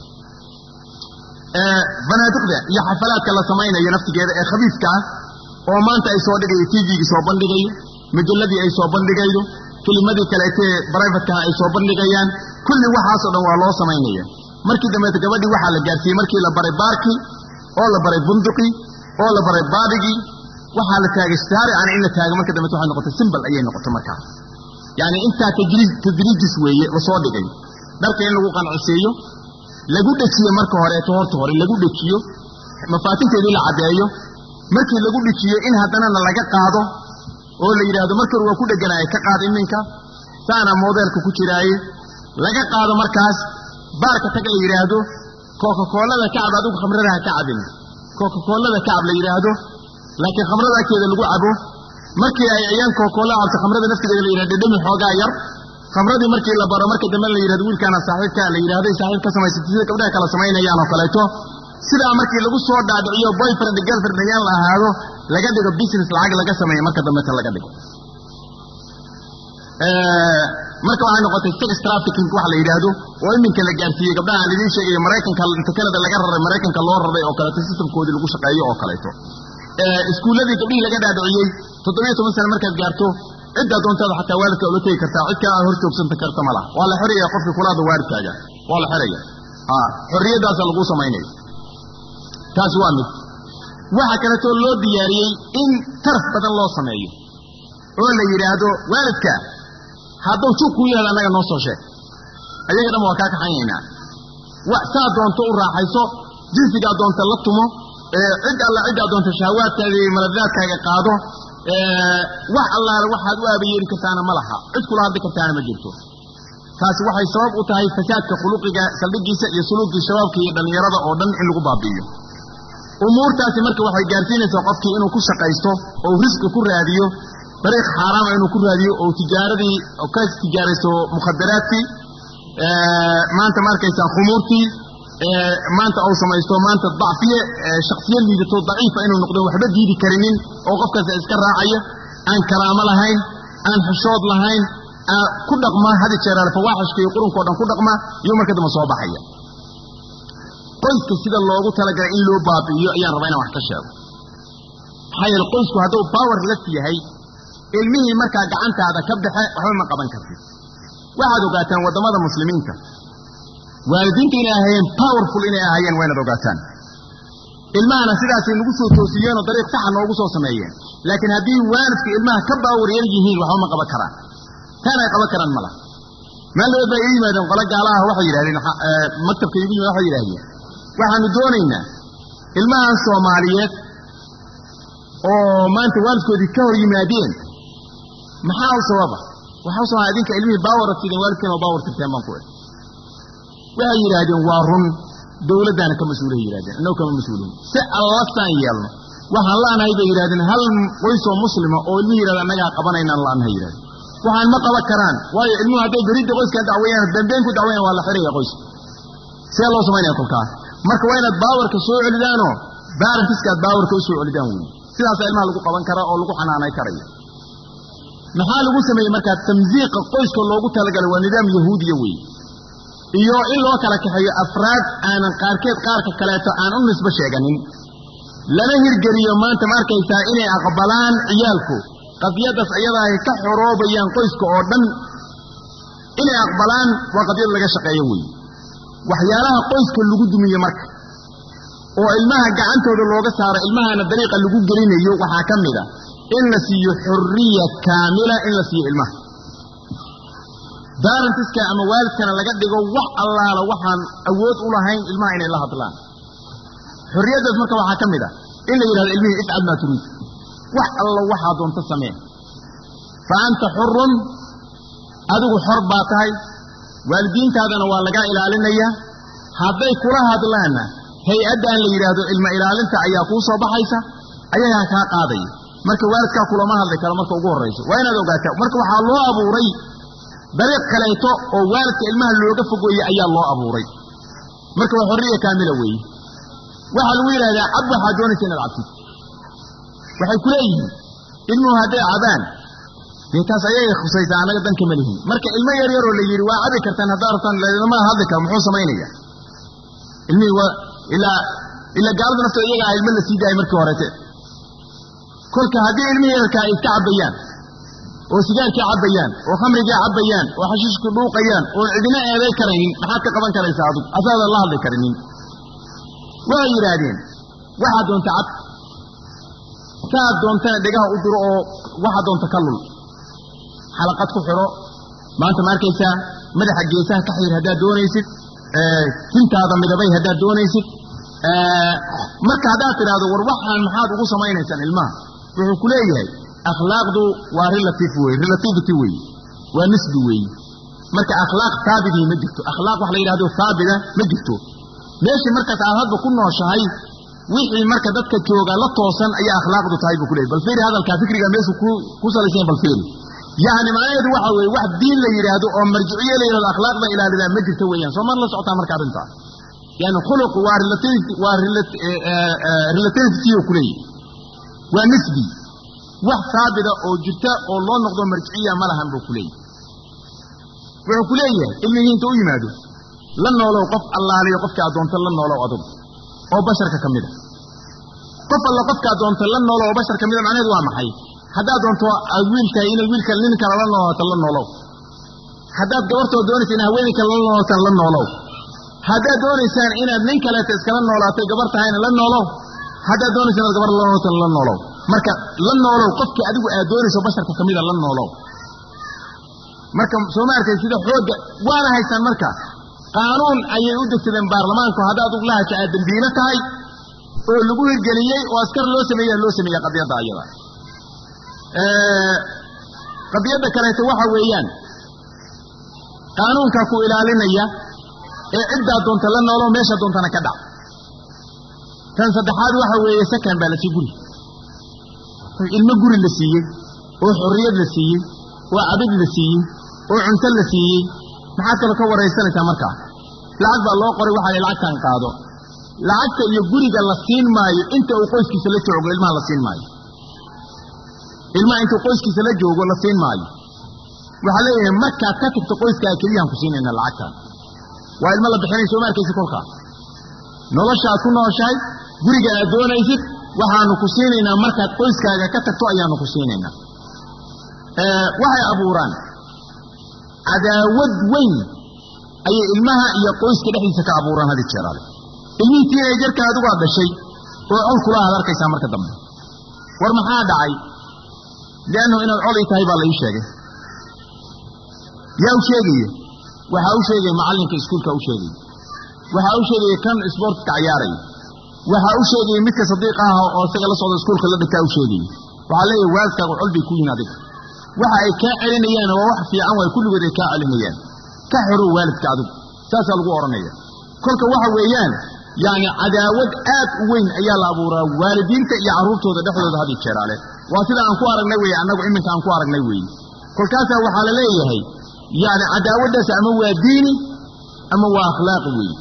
fanaadiqda iyo xafalaadka la samaynayo naftigeeda ee khabiiska ah oo maanta ay soo dhigayo tvgii soo bandhigayo majalladii ay soo bandhigaydo kelimadii kaleetee brivatekaha ay soo bandhigayaan kulli waxaasoo dhan waa loo samaynaya markii dambeeta gabadhii waxaa la gaarsiiyey markii la baray baarkii oo la baray bunduqii oo la baray baadhigii waxaa la taagay shaarican in la taago marka dambeeta waxay noqotay simbal ayay noqotay markaas yacni intaa tadriijis weeye lasoo dhigay dharka in lagu qanciseeyo lagu dhejiyo marka horeeto horta hore lagu dhejiyo mafaatinteedii la caddeeyo markii lagu dhejiyo in haddanana laga qaado oo la yidhaahdo markii hore waa ku dheganaaya ka qaad iminka saana moodeelka ku jiraaye laga qaado markaas baarka tag la yidhaahdo kokakoolada kacab adigu khamrada ha ka cabin kokakoolada kacab la yidhaahdo laakiin khamrada agteeda lagu cabo markii ay ayaan kokakoolada cabto khamrada naftigeeda la yidhahdo dhedhemi xoogaa yar khamradii markii la baro marka dambe la yidhahdo wiilkaana saaxiibka la yidhahday saaxiib ka samaysatay sida gabdhaha kala samaynayaan oo kaleeto sidaa markii lagu soo dhaadhiciyo boyfriend girlfriend ayaan la ahaado laga dhigo business lacag laga sameeyo marka dambeta laga dhigo marka waxay noqotay sex trafficking waxa la yidhaahdo oo iminka la gaarsiiyey gabdhaha aan idiin sheegayo maraykanka inta kanada laga raray maraykanka loo raray oo kaleeto systemkoodii lagu shaqeeyo oo kaleeto iskuulladii gabdhihii laga dhaadhiciyey toddobiyo toban sane markaad gaarto ciddaa doontaada xataa waalidka ula tegi kartaa cid kale aad hor joogsanta karta ma laha waa la xoraya qofkii kulaada waalidkaaga waa la xoraya xorriyaddaasa laguu samaynaya taasi waa mid waxa kaleetoo loo diyaariyey in taraf badan loo sameeyo oo la yidhaahdo waalidka hadduu jug kuu yihahdo annaga noo soo sheeg ayaga dhan waa kaa kaxanyaynaa saa doonto u raaxayso jinsigaa doonta la tumo cid alla ciddaa doonta shahawaadkaada iyo maladaadkaaga qaado wax allaale waxaad u aabayeeri kartaana ma laha cid kula hadli kartaana ma jirto taasi waxay sabab u tahay fasaadka khuluqiga saldhigiisa iyo suluugii shabaabka iyo dhallinyarada oo dhan in lagu baabi'iyo umuurtaasi marka waxay gaarsiinaysaa qofkii inuu ku shaqaysto oo risqi ku raadiyo dariiq xaaraama inuu ku raadiyo oo tijaaradii ka tijaaraysto mukhadaraadkii maanta ma arkaysaa khumuurtii maanta uu samaysto maanta dacfiye shaksiya liidato daciifa inuu noqdo waxba diidi karinin oo qofkaas iska raacaya aan karaamo lahayn aan xishood lahayn ku dhaqma hadi jeeraal fawaaxishka iyo qurunkao dhan ku dhaqma iyo marka dambe soo baxaya qoyska sida loogu talagalay in loo baabi'iyo ayaan rabaa inaan wax ka sheego maxaa yeele qoysku hadduu power lef yahay ilmihii markaa gacantaada ka baxe waxba ma qaban kartid waxaad ogaataan waddamada muslimiinta waalidiinta inay ahaayeen powerful inay ahaayeen waa inaad ogaataan ilmahana sidaasay nagu soo toosiyeenoo dariiq saxa noogu soo sameeyeen laakiin haddii waalidku ilmaha ka baawar yar yihiin waxba ma qaban karaan taan ay qaban karaan ma laha maaldood baa ii yimaadeen qolo gaalaha waxay yidhahdeen maktabka iigu yimid waxay yidhahdeen waxaanu doonaynaa ilmahan soomaaliyeed oo maanta waalidkoodii ka hor yimaadeen maxaa u sababa waxaa u sababa idinka ilmihii baawara sideen waalidkiina oo baawar tirteen baan ku ih waxay yidhaahdeen waa run dowladdaana ka mas-uulahay yidhahdeen innagu kama mas-uulihin si allasaan yeelno waxaan la'nahay bay yidhahdeen hal qoysoo muslima oo ilmihi yidhahda annagaa qabanaynaan la'nahay yidhahdeen waxaan ma qaban karaan waayo ilmuhu hadday beridda qoyskaan dacweeyaan dambeyn ku dacweeyaan waa la xiraya qoyska see loo samaynaya kolkaas marka waa inaad baawarka soo celidaanoo baarankiska aad baawarka u soo celidaan weeye sidaasaa ilmaha lagu qaban kara oo lagu xanaanay karaya maxaa lagu sameeyey markaa tamsiiqa qoyska loogu talagalay waa nidaam yahuudiya weeye iyo in loo kala kaxeeyo afraad aanan qaarkeed qaarka kaleeto aan u nisbo sheeganin lana hirgeliyo maanta ma arkaysaa inay aqbalaan ciyaalku qadiyadaas ayadaa ay ka xoroobayaan qoyska oo dhan inay aqbalaan waa qadiyad laga shaqeeyo weeye waxyaalaha qoyska lagu dumiye marka oo ilmaha gacantooda looga saaro ilmahana dariiqa lagu gelinayo waxaa ka mid a in la siiyo xurriya kaamila in la siiyo ilmaha daarantiska ama waalidkana laga dhigo wax allaala waxaan awood u lahayn ilmaha inay la hadlaan xorriyaddaas marka waxaa ka mid a in la yidhahdo ilmihii ifcal maa turiid wax allo waxaa doonto samee fa anta xurun adigu xor baa tahay waalidiintaadana waa lagaa ilaalinayaa hadday kula hadlaanna hay-addan la yidhaahdo ilma ilaalinta ayaa kuu soo baxaysa ayagaa kaa qaadaya marka waalidkaa kulama hadli karo marka ugu horrayso waa inaad ogaataa marka waxaa loo abuuray dariiq kaleeto oo waalidka ilmaha looga fogeeye ayaa loo abuuray marka waa xorriya kaamila weeye waxaa lagu yidhahdaa cab waxaa doonaysa inaad cabtid waxay ku leeyihiin ilmuhu hadday cabaan dee taas ayagay khusaysaa annaga dan kama lihin marka ilmo yar yaroo la yidhi waa cabi kartaan haddaa rabtaan lama hadli karo muxuu samaynaya ilmihii waa ilaa ilaa gaalada nafta iyaga ah ilmo la sii daayay markii horete kolka haddii ilmihii yarkaa ay iska cabbayaan oo sigaarkii cabbayaan oo khamrigii cabbayaan oo xashiishku dhuuqayaan oon cidina eeday karaynin maxaad ka qaban karaysaa adug asaadan la hadli karinin waxay yidhaahdeen waxaad doonta cab saad doontana dhegaha u diro oo waxaad doonta ka lul xalaqad ku xidho maanta ma arkaysaa madaxa geesaha ka xiir haddaad doonaysid tintaada midabay haddaad doonaysid marka haddaad tidhaahdo war waxaan maxaad ugu samaynaysaan ilmaha wuxuu ku leeyahay akhlaaqdu waa relative wey relativity weeye waa nisbi weeye marka akhlaaq haabidii ma jirto akhlaaq wax la yidhahdo haabida ma jirto meeshii markaas aad hadba ku nooshahay wixii marka dadka jooga la toosan ayaa akhlaaqdu tahay buu ku leeyay bal fiiri hadalkaa fikriga meeshu ku salaysan bal fiiri yacni macnaheedu waxa weeye wax diin la yidhaahdo oo marjiciye la yidhahdo akhlaaqda ilaalidaa ma jirto weeyaan soo mar la socotaa marka arrintaa yani khuluq waa waa relativity ku leeyahy waa nisbi wax haabida oo jirta oo loo noqdo marjiciya ma lahan buu ku leeyahy wuxuu ku leeyahay ilmihii inta u yimaado la noolow qof allaaliyo qofka addoonta la noolow adugu oo basharka ka mid a qof alla qofka addoonta la noolow oo bashar ka mida macnaheedu waa maxay haddaad doonto aad wiiltahay inay wiilka nin kale la noolaato la noolow haddaad gabartoo doonaysa in haweeney kale la noolaataan la noolow haddaad doonaysaan inaad nin kaleeta iskala noolaatay gabar tahayna la noolow haddaad doonaysa inaad gabar la noolaataan la noolow marka la noolow qofkii adigu aad doonayso basharka ka mida la noolow marka soo ma arkay sida xoogga waana haystaan marka qaanuun ayay u degsadeen baarlamaanku haddaad uglahaja aad dembiilo tahay oo lagu hirgeliyey oo askar loo sameeya loo sameeya qadiyadda ayada qadiyadda kaleeto waxa weeyaan qaanuunkaa ku ilaalinaya ee ciddaa doonta la noolo meesha doontana ka dhac tan saddexaad waxa weeye sakan baa la sii guri ilmo guri la siiyey oo xorriyad la siiyey oo cabid la siiyey oo cunto la siiyey maxaad kaloo ka waraysanaysaa markaa lacag baa loo qoray waxaa lacagtan qaado lacagta iyo guriga la siin maayo inta uu qoyskiisa la joogo ilmaha la siin maayo ilmaha intuu qoyskiisa la joogo la siin maayo waxaa leeyahay markaad ka tagto qoyskaa keliyaan ku siinayna lacagtan waa ilmo la bixinay soo ma arkaysid kolkaa nolosha aad ku nooshahay guriga aad doonaysid waxaanu ku siinaynaa markaad qoyskaaga ka tagto ayaanu ku siinaynaa waxay abuuraan cadaawad weyn ayay ilmaha iyo qoyska dhexdiisa ka abuuraan hadi jeeraale ilmihii tiinajarka adigu aad dhashay oo col kula aad arkaysaa marka dambe war maxaa dhacay liannahu inaad col ii tahay baa la ii sheegay yaa u sheegaya waxaa u sheegaya macallinka iskuulka u sheegaya waxaa u sheegaya kan isboortka cayaaraya waxaa u sheegaya midka sadiiq ah oo isaga la socda iskuulka la dhigtaa u sheegaya waxaa leeyahay waalidkaagu col bay ku yihin adiga waxa ay kaa celinayaan waa wax fiican waay kulligood ay kaa celinayaan ka xorow waalidka adigu saasaa lagu odhanaya kolka waxa weeyaan yacni cadaawad aad u weyn ayaa la abuuraa waalidiinta iyo carruurtooda dhexdooda had iyo jeeraale waa sida aan ku aragnay weye annagu iminka aan ku aragnay weeye kolkaasaa waxaa la leeyahay yacni cadaawaddaas ama waa diini ama waa akhlaaqi weeye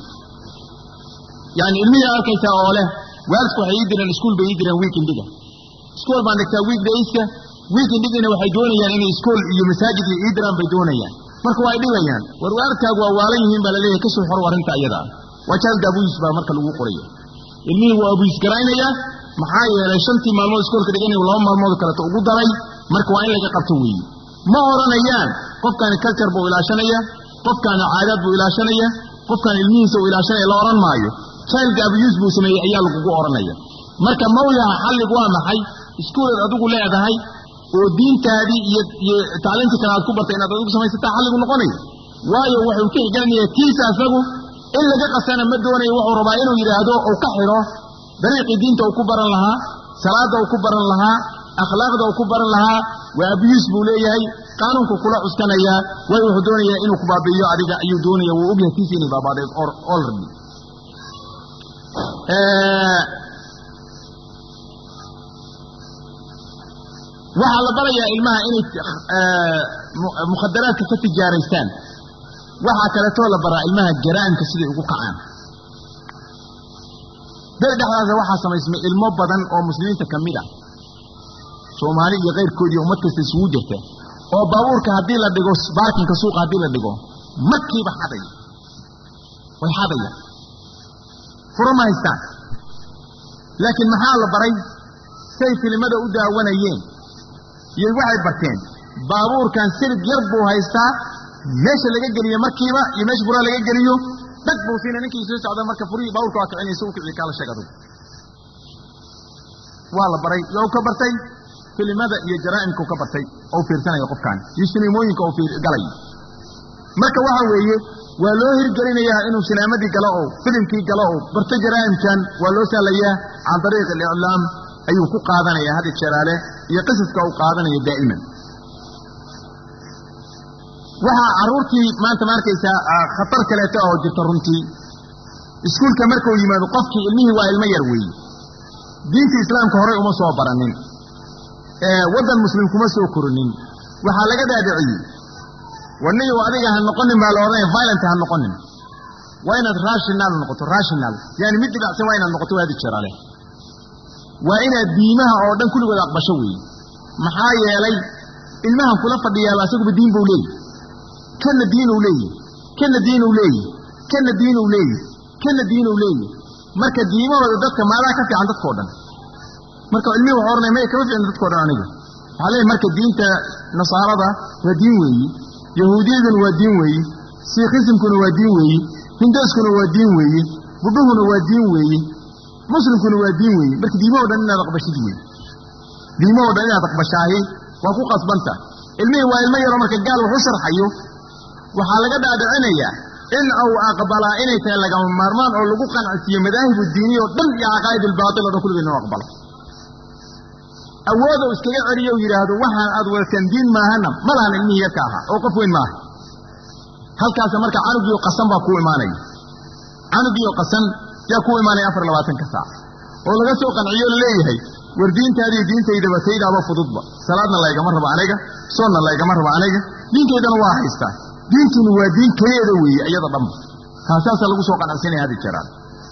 yacni ilmihii arkaysaa oo leh waalidku waxay ii direen iskuul bay ii direen weekendiga iskool baan dhigtaa weekdayska weekendigina waxay doonayaan inay iskool iyo masaajid iyo ii diraan bay doonayaan marka waa ay dhibayaan war waalidkaagu waa waalan yihiin baa laleeyahay kasoo xoro arrinta ayadaa waa jaalda abuyiis baa marka lagu qoraya ilmihii waa abuyiis garaynayaa maxaa yeelay shantii maalmood iskoolka dhiganayu laba maalmood kaleeto ugu daray marka waa in laga qabto weeye ma odhanayaan qofkaani culture buu ilaashanaya qofkaani caadaad buu ilaashanaya qofkaan ilmihiisa uu ilaashanaya la odhan maayo jaalda abuyuus buu sameeyey ayaa lagugu odhanaya marka mawlaha xalligu waa maxay iskuulaad adigu leedahay oo diintaadii iyo iyo tacliintii kale aad ku bartay inaad adigu samaysataa xalligu noqonaya waayo wuxuu ka xiganaya tiisa asagu in laga qasana ma doonayo wuxuu rabaa inuu yidhaahdo uu ka xidho dariiqii diinta uu ku baran lahaa salaadda uu ku baran lahaa akhlaaqda uu ku baran lahaa waa abiyuus buu leeyahay qaanuunku kula cuskanayaa waayo wuxuu doonayaa inuu ku baabi'iyo adiga ayuu doonaya wuu ogyahay tiisa inay baabaadeed olredy waxaa la barayaa ilmaha inay mukhadaraadka ka tijaaraystaan waxaa kaleetoo la baraa ilmaha jaraa'imka siday ugu kacaan beri dhexdaasa waxaa samaysmay ilmo badan oo muslimiinta ka mid ah soomaali iyo kayrkood iyo ummad kasta isugu jirta oo baabuurka haddii la dhigo baarkinka suuqa haddii la dhigo markiiba xadaya way xadaya furo ma haystaan laakiin maxaa la baray say filimada u daawanayeen iyo waxay barteen baabuurkan silig yar buu haystaa meesha laga geliyo markiiba iyo meesha furaha laga geliyo dhag buu siina ninkii soo socda marka furihii baabuurka waa kicinaysa u kicii kaala sheeg adugu waa la baray yow ka bartay filimada iyo jaraa'imkau ka bartay oo fiirsanaya qofkan iyo siniimooyinka oo galay marka waxa weeye waa loo hirgelinayaa inuu sinaamadii galo oo filimkii galo oo barto jaraa'imkan waa loo sahlayaa can dariiq aliclaam ayuu ku qaadanaya hadi jeraale iyo qisaska uu qaadanayo daa'iman waxaa carruurtii maanta ma arkaysaa khatar kaleeto oo jirta runtii iskuulka markuu yimaado qofkii ilmihii waa ilmo yar weeye diinta islaamka horey uma soo baranin waddan muslim kuma soo korinin waxaa laga dhaadhiciyey warniyow adiga ha noqonin baa la odhanaya violent ha noqonin waa inaad rational noqoto rational yani mid dhibacsan waa inaad noqoto waadi jira leh waa inaad diimaha oo dhan kulligood aqbasho weeye maxaa yeelay ilmahan kula fadhiyaaba asaguba diin buu leeyahy kana diinuu leeyahy kana diinuu leeyahy kana diinuu leeyahy kana diinuu leeyahy marka diimahooda dadka maadaa ka fiican dadkao dhan marka ilmihii wuxuu ohanaya maya kama fiican dadkao dhan aniga waxaa leeyahy marka diinta nasaarada waa diin weeye yahuudiyaduna waa diin weeye siikhisimkuna waa diin weeye hindooskuna waa diin weeye budhuhuna waa diin weeye muslimkuna waa diin weeye marka diimahoo dhan inaad aqbashid weeye diimahoo dhan inaad aqbashaahi waa ku qasbanta ilmihii waa ilmo yaroo marka gaal wax u sharxayo waxaa laga dhaadhicinayaa in uu aqbalaa inay tahay lagama maarmaan oo lagu qancisiiyo madaahibu diiniya oo dhan iyo caqaa'id albaatil o dhan kulligeed inuu aqbalo awood ou iskaga celiyo u yidhaahdo waxaan aad wadataan diin maahana ma lahan ilmihii yarka ahaa oo qof weyn maaha halkaasa marka canugiio qasan baa kuu imaanaya canugiio qasan yaa kuu imaanaya afar labaatanka saac oo laga soo qanciyo laleeyahay war diintaadii diintaydaba taydaaba fududba salaadna laygama rabo aniga soonna laygama rabo aniga diintaydana waa haystaa diintuna waa diin keliyeeda weeye iyada dhanba taasaasa lagu soo qanacsinaya hadi jiraan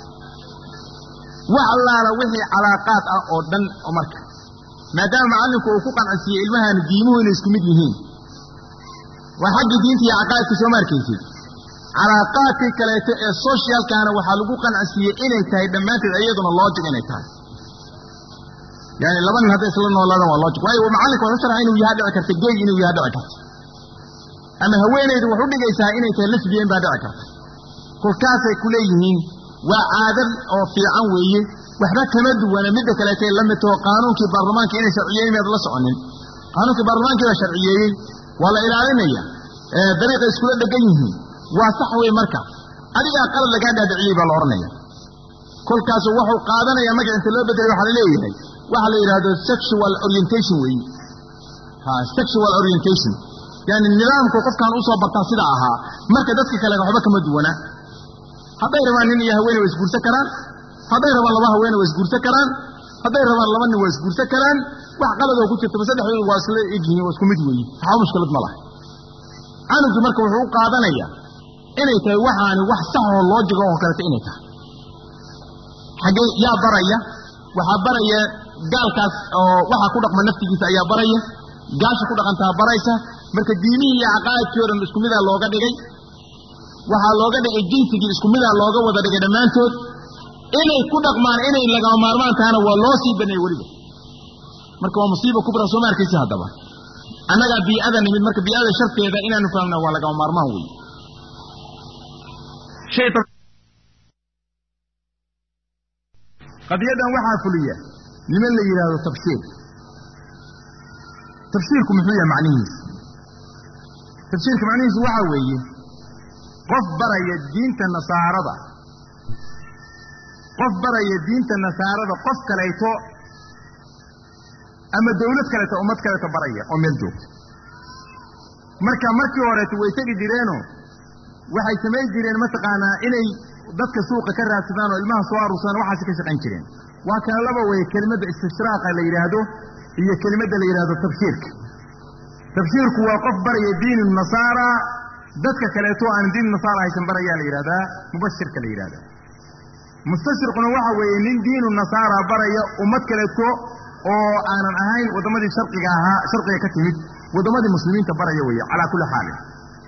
wax allaala wixii calaaqaad ah oo dhan oo marka maadaama macallinku uu ku qancisiiyey ilmahaani diimuhu inay isku mid yihiin waa xaggii diinta iyo caqaa'idka soo ma arkaysid calaaqaadkii kaleeto ee socialkaana waxaa lagu qancisiiyey inay tahay dhammaanteed iyaduna logic inay tahay yani laba nin hadday isla noolaadaan waa logic waayo macallinka wuxuu sharxa inuu yaha dhici karta gey inuu yaha dhici karta ama haweenaydu wax u dhigaysaa inay tahay lesbian baa dhici karta kolkaasay ku leeyihiin waa caadad oo fiican weeye waxba kama duwana midda kaleetay la midtoo qaanuunkii baarlamaanka inay sharciyeeyen miyaad la soconin qaanuunkii baarlamaankii baa sharciyeeyey waa la ilaalinaya dariiqay iskula dhegan yihiin waa sax wey marka adigaa qalad lagaa dhaadhiciyey baa la odhanaya kolkaasu wuxuu qaadanaya magac inta loo bedelay waxaa la leeyahay waxaa la yidhaahdo sexual orientation weeye ha sexual orientation yani nidaamku qofkaan usoo bartaa sida ahaa marka dadka kale waxba kama duwana hadday rabaan nin iyo haweene waa isguursan karaan hadday rabaan laba haweene waa isguursan karaan hadday rabaan laba nin waa isguursan karaan wax qaladoo ku jirtaba saddexdooda waa isla egyihiin waa isku mid weeye waxba mushkilad ma laha canugii marka wuxuu u qaadanaya inay tahay waxaani wax saxoo loojiga oo kaleeto inay tahay xaggee yaa baraya waxaa baraya gaalkaas oo waxaa ku dhaqma naftigiisa ayaa baraya gaasha ku dhaqantaa baraysa marka diimihii iyo caqaa'idkii o dhan isku midaa looga dhigay waxaa looga dhigay jinsigii isku midaa looga wada dhigay dhammaantood inay ku dhaqmaan inay lagama maarmaan tahana waa loo sii baneeyey weliba marka waa musiiba kubra soo ma arkaysi haddaba annagaa bii'ada nimid marka bii'ada sharteeda inaanu fahamna waa lagama maarmaan weeye qadiyadan waxaa fuliya niman la yidhaahdo tafsiir tafsiirku muxuu yahay macnihiisa tafsiirka macnihiisu waxaa weeye qof baraya diinta nasaarada qof baraya diinta nasaarada qof kalayto ama dawlad kaleeto ummad kaleeto baraya oo meel joogta marka markii horeeto way tegi jireenoo waxay samayn jireen mataqaanaa inay dadka suuqa ka raadsadaan oo ilmaha soo aruursadaan waxaasi ka shaqayn jireen waa kana laba weye kelimadda istishraaqa la yidhaahdo iyo kelimadda la yidhaahdo tabshiirka tabshiirku waa qof baraya diin nasaara dadka kaleeto aan diin nasaara haysan barayaa la yidhahdaa mubashirka la yidhahdaa mustashriquna waxa weeye nin diinu nasaara baraya ummad kaleeto oo aanan ahayn waddamadii sharqiga ahaa sharqiga ka timid waddamadii muslimiinta baraya weeye calaa kulli xaalin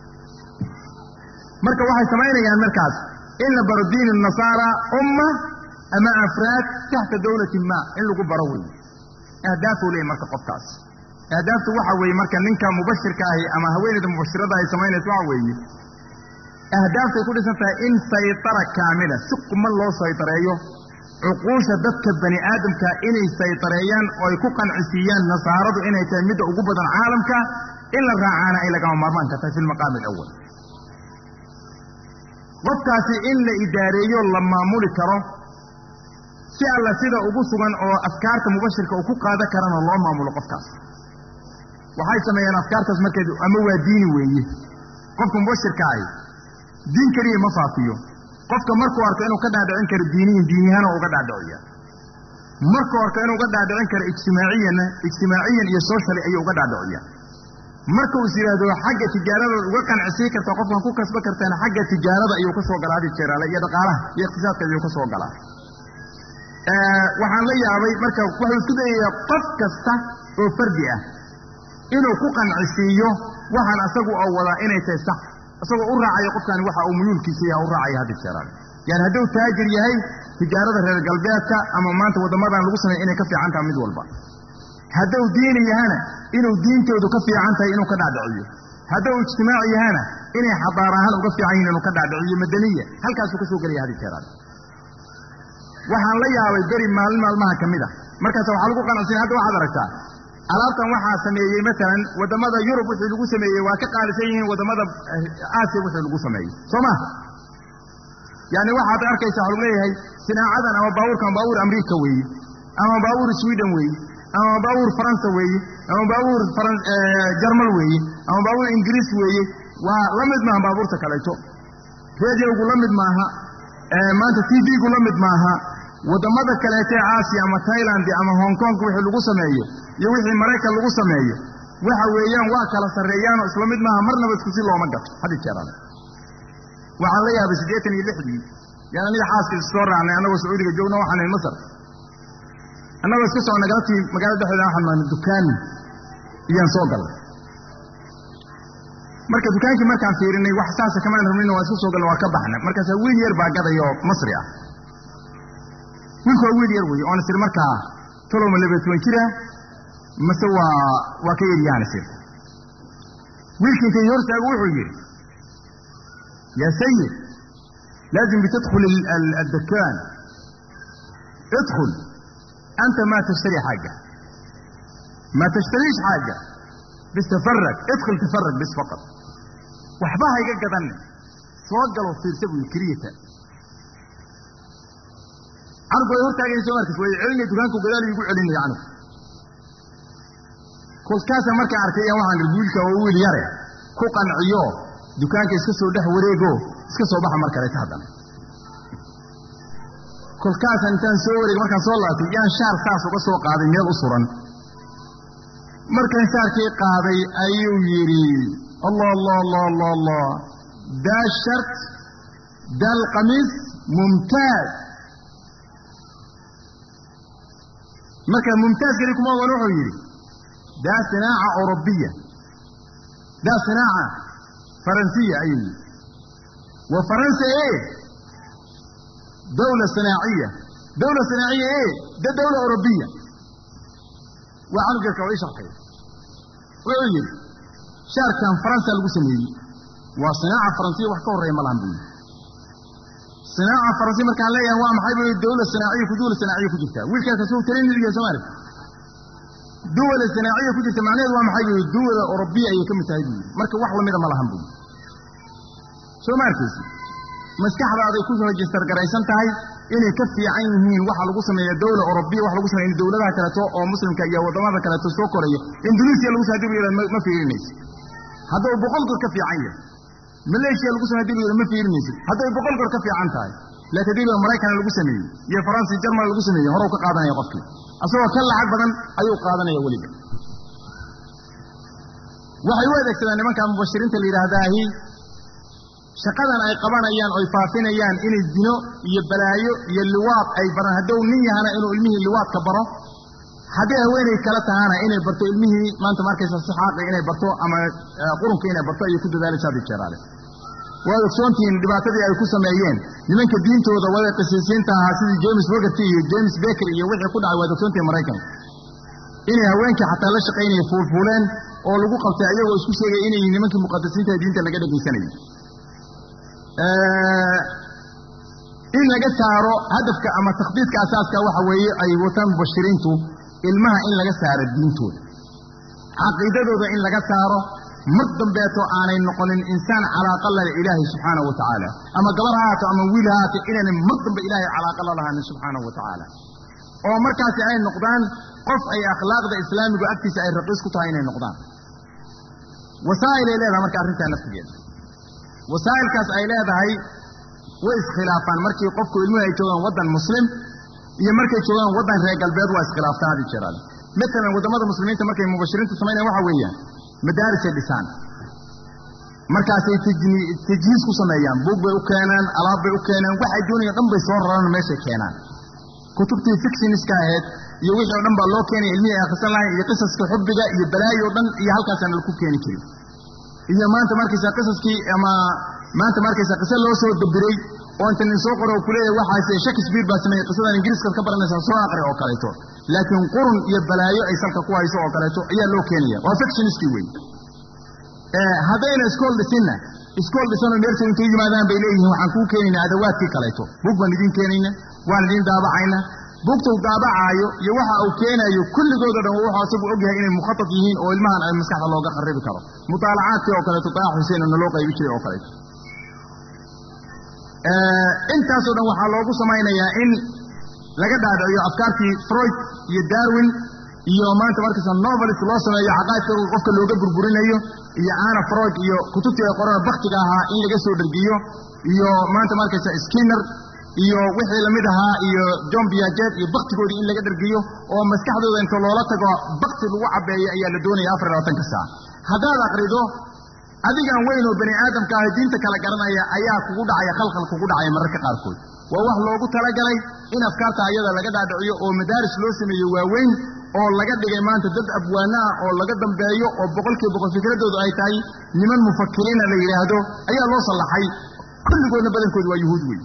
marka waxay samaynayaan markaas in la baro diin nasaara umma ama afraad taxta dawlatin ma in lagu baro weeye ahdaafuu leeyahy marka qofkaas ahdaaftu waxa weeye marka ninka mubashirka ahi ama haweeneyda mubashirada ay samaynayso waxa weeye ahdaaftaay ku dhisan tahay in saytara kaamila si quman loo saytareeyo cuquusha dadka bani aadamka inay saytareeyaan oo ay ku qancisiiyaan nasaaradu inay tahay midda ugu badan caalamka in la raacaana ay lagama maarmaanka tahay fi lmaqaami alawal qofkaasi in la idaareeyo la maamuli karo si alla sida ugu sugan oo afkaarta mubashirka uu ku qaadan karana loo maamulo qofkaas waxay sameeyeen afkaartaas markeed ama waa diini weeye qofka mubashirka ahi diin keliya ma faafiyo qofka markuu arko inuu ka dhaadhicin karo diiniyin diinyahaana uga dhaadhiciya markuu arko inuu uga dhaadhicin karo ijtimaaciyanna ijtimaaciyan iyo socially ayuu uga dhaadhiciya marka uu is yidhaahdo xagga tijaarada uga qancisii karta qofkan ku kasba kartaan xagga tijaarada ayuu ka soo galaa hadi jeeraale iyo dhaqaalaha iyo iqtisaadka ayuu ka soo galaa waxaan la yaabay marka wuxuu isku dayayaa qof kasta oo fardi ah inuu ku qancisiiyo waxaan asagu oo wadaa inay tahay sax isagoo u raacayo qofkani waxa uu muyuulkiisa yaha u raacaya hadi jeeraale yani hadduu taajir yahay tijaarada reer galbeedka ama maanta waddamadan lagu sameeya inay ka fiican taha mid walba hadduu diini yahana inuu diintoodu ka fiican tahay inuu ka dhaadhiciyo hadduu ijtimaaci yahana inay xadaar ahaan uga fiican yihin inuu ka dhaadhiciyo madaniya halkaasuu ka soo gelaya hadi jeeraale waxaan la yaabay beri maalin maalmaha ka mid a markaas waxaa lagu qanacsiina hadda waxaad aragtaa alaabtan waxaa sameeyey maalan waddamada yurub wixii lagu sameeyey waa ka qaalisan yihiin waddamada aasiya wixii lagu sameeyey soo ma yani waxaad arkaysa waxa lagu leeyahay sinaacadan ama baabuurkan baabuur amriika weeye ama baabuur sweden weeye ama baabuur faransa weeye ama baabuur jarmal weeye ama baabuur ingiriis weeye waa la mid maaha baabuurta kaleeto rediyogu la mid maaha maanta t v-gu la mid maaha waddamada kaleetee aasiya ama tailand ama hong kong wixii lagu sameeyo iyo wixii maraykan lagu sameeyo waxa weeyaan waa kala sarreeyaanoo isla mid maaha marnaba isku si looma gato hadi jeeraan waxaan la yaabay siddeetan iyo lixdii yaan aniga xaaska issoo raacnay annagoo sacuudiga joogna waxaan nahay masar annagoo iska soconna galabtii magaalada dhexdeeda waxaan nahay dukaan iyaan soo galnay marka dukaankii markaan fiirinay wax saasa kamaan rabnayna waa iska soo galna waa ka baxna markaasaa wiil yar baa gadaya oo masri ah wiilku waa wiil yar weeye oona sir markaa tolowma labaya toban jira mase waa waa ka yaryaana sir wiilkii intay hortaagu wuxuu yidhi yaa sayid laazim bitadkhul addakaan idkhul anta ma tashtari xaaja ma tashtariish xaaja bis tafarag idkhul tafarag bis faqad waxba ha iga gadanne soo galo fiirsa buu keliyata canugu way hortaagaysa soo markas way celinay dukaanku gadaal igu celinaya canugu kolkaasa markaa arkay iyaan waxaan ihi wiilka oo wiil yare ku qanciyo dukaanka iska soo dhex wareego iska soo baxa mar kaleeta haddana kolkaasaan intaan soo wareega markaan soo laabtay yaan shaar saas uga soo qaaday meel u suran markaan shaarkii qaaday ayuu yidhi allah allah allah allah allah daa shart daa alqamiis mumtaaz marka mumtaaz keli kuma ogan wuxuu yidhi daa sinaaca orobiya daa sinaaca faransiya ayuu yidhi wa faransa e dawla sinaaciya dawla sinaaciya e da dawla orobiya waa canugeerka waa ii sharxay wuxuu yidhi shaarkan faransa lagu sameeyey waa sinaaca faransiya wax ka horreeya ma lahan buu yidhi sinaaca faransiya markaan leeyahay waa maxay buu dawla sinaaciya ku dawla sinaaciya ku jirtaa wiilkaas asuu taliniliya soomaali duwala sinaaciya ku jirta macnaheedu waa maxay buu duwala orobiya ayay ka mid tahay buu yidhi marka wax lamida ma lahan buu yidhi soo ma arkaysi maskaxdaaday ku rejistar garaysan tahay inay ka fiican yihiin waxa lagu sameeya dawla orobiya wax lagu sameeya dawladaha kaleeto oo muslimka iyo waddamada kaleeto soo koraya induneisiya lagu hadii lu yihahd ma fiirinaysid hadduu boqol goor ka fiican yahay maleeshiya lagu samey hadii lu yihahd ma fiirinaysid hadday boqol goor ka fiican tahay laakiin hadii lu maraykan lagu sameeyey iyo faransi jarmal lagu sameeyey horow ka qaadanaya qofkii asagoo ka lacag badan ayuu qaadanaya weliba waxay u adeegsadaan nimanka mubashiriinta la yidhaahdaahi shaqadan ay qabanayaan oy faafinayaan inay zino iyo balaayo iyo liwaad ay baraan hadduu nin yahana inuu ilmihii liwaadka baro haddii haweenay kala tahana inay barto ilmihii maanta markaysa sixaaqi inay barto ama qurunka inay barto ayay ku dadaalaysa hadii jeeraale waad ogsoontihiin dhibaatadii ay ku sameeyeen nimanka diintooda wada qisiisiinta ahaa sidii james wogerty iyo james baker iyo wixii ku dhacay waad ogsoontihiin maraykanka inay haweenkii xataa la shaqaynaya fuulfuuleen oo lagu qabtay ayagoo isku sheegaya inay nimankii muqadasiinta diinta laga dhegaysanayay in laga saaro hadafka ama takhdiidka asaaska waxa weeye ay wataan mubashiriintu ilmaha in laga saaro diintooda caqiidadooda in laga saaro mar dambeeto aanay noqonin insaan calaaqa lale ilaahay subxaanahu wa tacaala ama gabar ha haato ama wiil ha haato inaanay mar dambe ilaahay calaaqa la lahanin subxaanahu wa tacaala oo markaasi ay noqdaan qof ay akhlaaqda islaamigu agtiisa ay raqiis ku tahay inay noqdaan wasaa'ilay leedaha marka arrintaa naftigeeda wasaa'ilkaas ay leedahay way iskhilaafaan markii qofku ilmuhu ay joogaan waddan muslim iyo markay joogaan waddan reer galbeed waa iskhilaaftaan hadi jeeraale matalan waddamada muslimiinta markay mubashiriintu samaynayan waxa weeyaan madaarisay dhisaan markaasay tajhiis ku sameeyaan buug bay u keenaan alaab bay u keenaan waxay doonayaan dhan bay soo raraan meeshay keenaan kutubtii fictioniska ahayd iyo wixii o dhan baa loo keenaya ilmihii ay akhrisan lahayn iyo qisaska xubbiga iyo balaayo o dhan iyo halkaasaan laku keeni jirin iyo maanta markaysaa qisaskii ama maanta markaysaa qise loo soo dabiray oo inta nin soo qoro oo kuleeyahay waxaase shakespeare baa sameeyey qisadan ingiriiskaad ka baranaysaa soo aqri oo kaleeto laakiin qurun iyo balaayo ay salka ku hayso oo kaleeto ayaa loo keenaya waa fictioniskii wey haddayna iskool dhisinna iskool dhisanoo meersa intay yimaadaan bay leeyihiin waxaan kuu keenaynaa adawaadkii kaleeto bug baan idiin keenayna waan idiin daabacayna bugta u daabacaayo iyo waxa uu keenayo kulligoodo dhan wuxuu asagu ogyahay inay mukhatab yihiin oo ilmahan ay maskaxda looga kharibi karo mutaalacaadkii oo kaleeto daax xuseen oo naloo qaybi jiray oo kaleeto intaasoo dhan waxaa loogu samaynayaa in laga dhaadhiciyo afkaartii freud iyo darwin iyo maanta markaysa novelist loo sameeyo caqaadka qofka looga burburinayo iyo ana freud iyo kutubtii ay qorana baktiga ahaa in laga soo dhergiyo iyo maanta markaysa skinner iyo wixii lamid ahaa iyo john biajet iyo baktigoodii in laga dhergiyo oo maskaxdooda inta loola tago bakti lagu cabeeyo ayaa la doonaya afar labaatanka saa haddaad akrido adigan weyn oo bani aadamka ah diinta kala garanaya ayaa kugu dhacaya khalkhal kugu dhacaya mararka qaarkood waa wax loogu talagalay in afkaarta ayada laga dhaadhiciyo oo madaaris loo sameeyo waaweyn oo laga dhigay maanta dad abwaana ah oo laga dambeeyo oo boqolkiiba boqol fikradoodu ay tahay niman mufakiriina la yidhaahdo ayaa loo sallaxay kulligoodna badankoodu waa yuhuud wey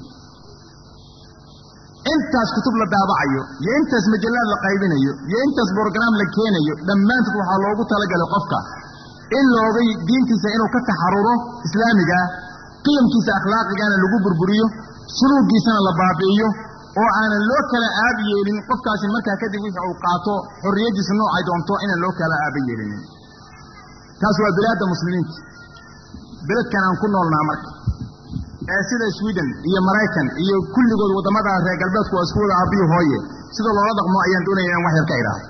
intaas kutub la daabacayo iyo intaas majallaad la qaybinayo iyo intaas brograam la keenayo dhammaantood waxaa loogu talagalay qofka in loogay diintiisa inuu ka taxaruro islaamigaa qiyamkiisa akhlaaqigana lagu burburiyo suluugiisana la baabi'iyo oo aanan loo kala aab yeelin qofkaasi markaa kadib wixii uu qaato xorriyaddiisa noocay doonto inaan loo kala aaba yeelinin taas waa bilaadda muslimiinta beledkan aan ku noolnaa marka ee sida sweden iyo maraykan iyo kulligood waddamada reer galbeedku waa isku wada aabbiyo hooye sida loola dhaqmo ayaan doonaya inaan wax yar ka idhaahdo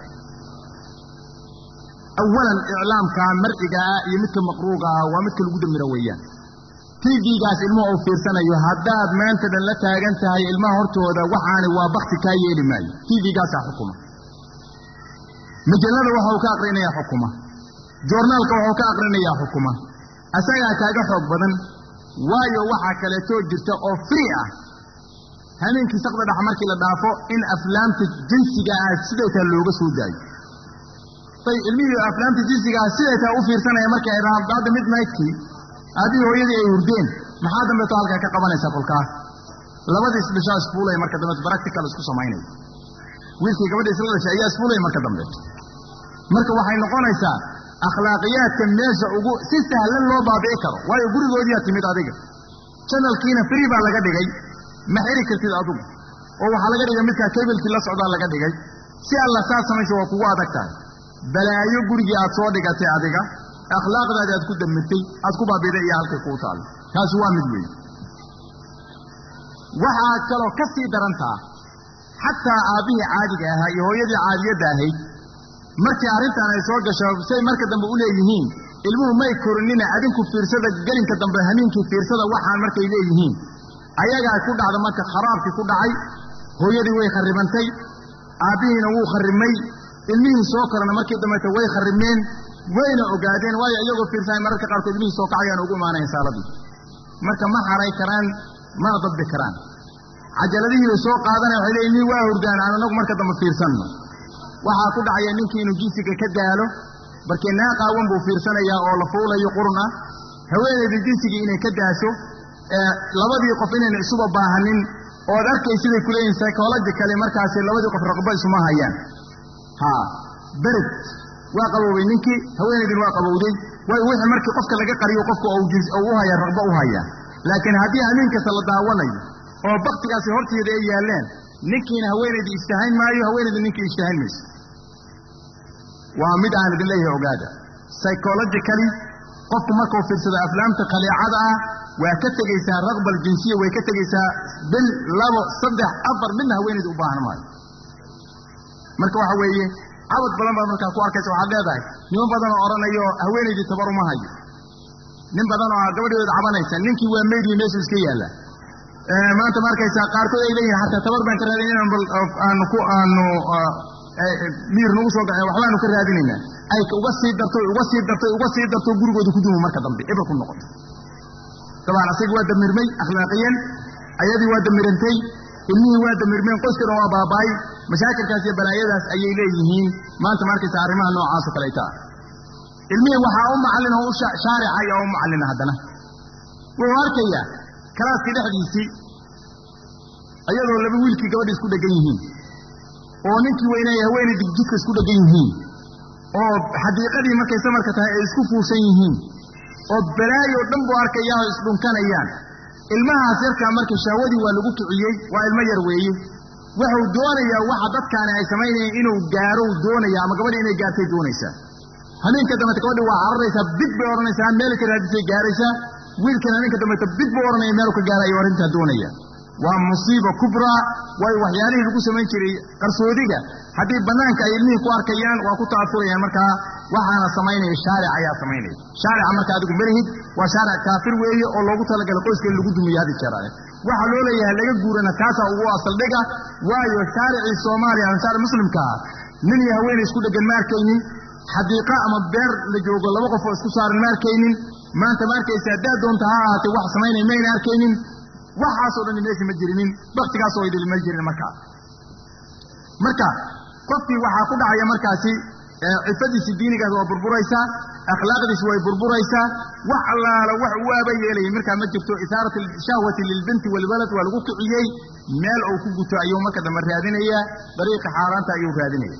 awalan iclaamka marciga ah iyo midka maqruuga ah waa midka lagu damiro weeyaan tvgaas ilmuhu uu fiirsanayo haddaad maanta dhan la taagan tahay ilmaha hortooda waxaani waa bakti kaa yeeli maayo tvgaasaa xukuma majallada waxau ka aqrinayaa xukuma joornaalka waxau ka aqrinayaa xukuma asagaa kaaga xoog badan waayo waxaa kaleetoo jirta oo free ah hameenkii saqda dhex markii la dhaafo in aflaamta jinsiga ah siday taa looga soo daayo bay ilmihii aflaamta jinsiga ah siday taa u fiirsanaya markay ay dhahaan hadda midnightkii aabihii hooyadii ay hurdeen maxaa dambeeto halkaa ka qabanaysaa kolkaas labadii isdhishaa isfuulaya marka dambeeto practical isku samaynaya wiilkii gabadhii isla dhashay ayaa isfuulaya marka dambeeto marka waxay noqonaysaa akhlaaqiyaadka meesha ugu si sahlan loo baabi'i karo waayo gurigoodiyaa timid adiga janalkiina free baa laga dhigay ma xiri kartid adugu oo waxaa laga dhigay midkaa kabilkii la socdaa laga dhigay si alla saa samaysa waa kugu adag tahay balaayo gurigii aad soo dhigatay adiga akhlaaqdaadi aad ku damirtay aad ku baabiday iyo halkay kuu taalo taasi waa mid weyn waxaa kaloo ka sii darantaa xataa aabbihii caadiga ahaa iyo hooyadii caadiyadda ahayd markii arrintan ay soo gasho say marka dambe u leeyihiin ilmuhu may korinina adinku fiirsada gelinka dambe hamiinkii fiirsada waxaan markay leeyihiin ayagaa ku dhacda marka kharaabkii ku dhacay hooyadii way kharribantay aabbihiina wuu kharrimay ilmihii soo korana markii dambeeta way kharrimeen wayna ogaadeen waayo iyagoo fiirsanay mararka qaarkood ilmihii soo kacayaan ugu imaanayan saaladii marka ma haray karaan mana dadbi karaan cajaladihii bay soo qaadanaya waxay leeyiin ilmihii waa hurdaan aan anagu marka dambe fiirsanno waxaa ku dhacaya ninkii inuu jinsiga ka daalo barkee naaqaawan buu fiirsanayaa oo la fuulayo qurun ah haweenaydii jinsigii inay ka daasho labadii qof inayna isuba baahanin ood arkay siday ku leeyihin psychologically markaasi labadii qof raqbo isuma hayaan ha bered waa qaboobay ninkii haweenaydin waa qabowday waayo wixii markii qofka laga qariyo qofka u haya raqbo u haya laakiin haddii hamiin kasta la daawanayo oo baktigaasi horteeda ay yaalleen ninkiina haweenaydii ishtahayn maayo haweenaydii ninkii ishtahayn mayso waa mid aan idin leeyahay ogaada psychologically qofku markuu fiirsado aflaamta khaliicada ah waa ka tegaysaa raqbal jinsiya way ka tegaysaa bil labo saddex afar midna haweenayda u baahan maayo marka waxa weeye cabad badan baad markaa ku arkaysa waxaad leedahay niman badan oo odhanayo haweenaydii tabar uma hayo nin badan oo gabadhooda cabanaysa ninkii waa meydii meeshu iska yaalla maanta ma arkaysaa qaarkood ay leeyihin xataa tabar baan ka raadin inaan bal aanu ku aanu miir nagu soo gace waxbaanu ka raadinaynaa ay uga sii darto uga sii darto uga sii darto gurigooda ku dumo marka dambe ebel ku noqoto dabaan asaga waa damirmay akhlaaqiyan ayadii waa damirantay ilmihii waa damirmeen qoyskii dhan waa baaba'ay mashaakilkaas iyo balaayadaas ayay leeyihiin maanta ma arkaysa arrimaha noocaasoo kaleeta ah ilmihii waxaa u macallin oo u shaarica ayaa u macallina haddana wuxuu arkayaa kalaaskii dhexdiisii ayadoo laba wiilkii gabadha isku dhegan yihiin oo ninkii weynay haweenay digjidka isku dhegan yihiin oo xadiiqadii markay samarka tahay ay isku fuushan yihiin oo balaayo dhan buu arkayaa oo isdhunkanayaan ilmahaas yarkaa marka shahwadii waa lagu kiciyey waa ilmo yar weeye wuxuu doonayaa waxa dadkaani ay samaynayeen inuu gaaro doonaya ama gabadhi inay gaartay doonaysaa habeenka dambeta gabadhi waa cararaysaa bid bay odhanaysaa meel ka raadisay gaaraysaa wiilkan habeenka dambeta bid buu odhanaya meelu ka gaarayo arrintaa doonaya waa musiiba kubraa waayo waxyaalihii lagu samayn jiray qarsoodiga haddii bannaanka ay ilmihii ku arkayaan waa ku ta'asurayaan markaa waxaana samaynaya shaaric ayaa samaynaya shaarica marka adigu malihid waa shaaric kaafir weeye oo loogu talagalay qoyska in lagu dumiyo hadi jeeraale waxaa loo leeyahay laga guurana kaasaa ugu asaldhiga waayo shaaricii soomaaliya ama shaaric muslimka ah nin iyo haweenay isku dheggan ma arkaynin xadiiqa ama beer la joogo laba qof oo isku saaran ma arkaynin maanta ma arkaysa haddaad doonta ha ahaatee wax samaynaya mayna arkaynin waxaasoo dhan meesha ma jirinin baktigaasoo idil ma jirin markaa marka qofkii waxaa ku dhacaya markaasi cifadiisi diinigaas waa burburaysaa akhlaaqdiisi way burburaysaa wax allaala wax uu aaba yeelayay markaa ma jirto isaarat shahwati lilbinti walwalad waa lagu kiciyey meel uu ku guto ayuu marka dambe raadinayaa dariiqa xaaraanta ayuu raadinaya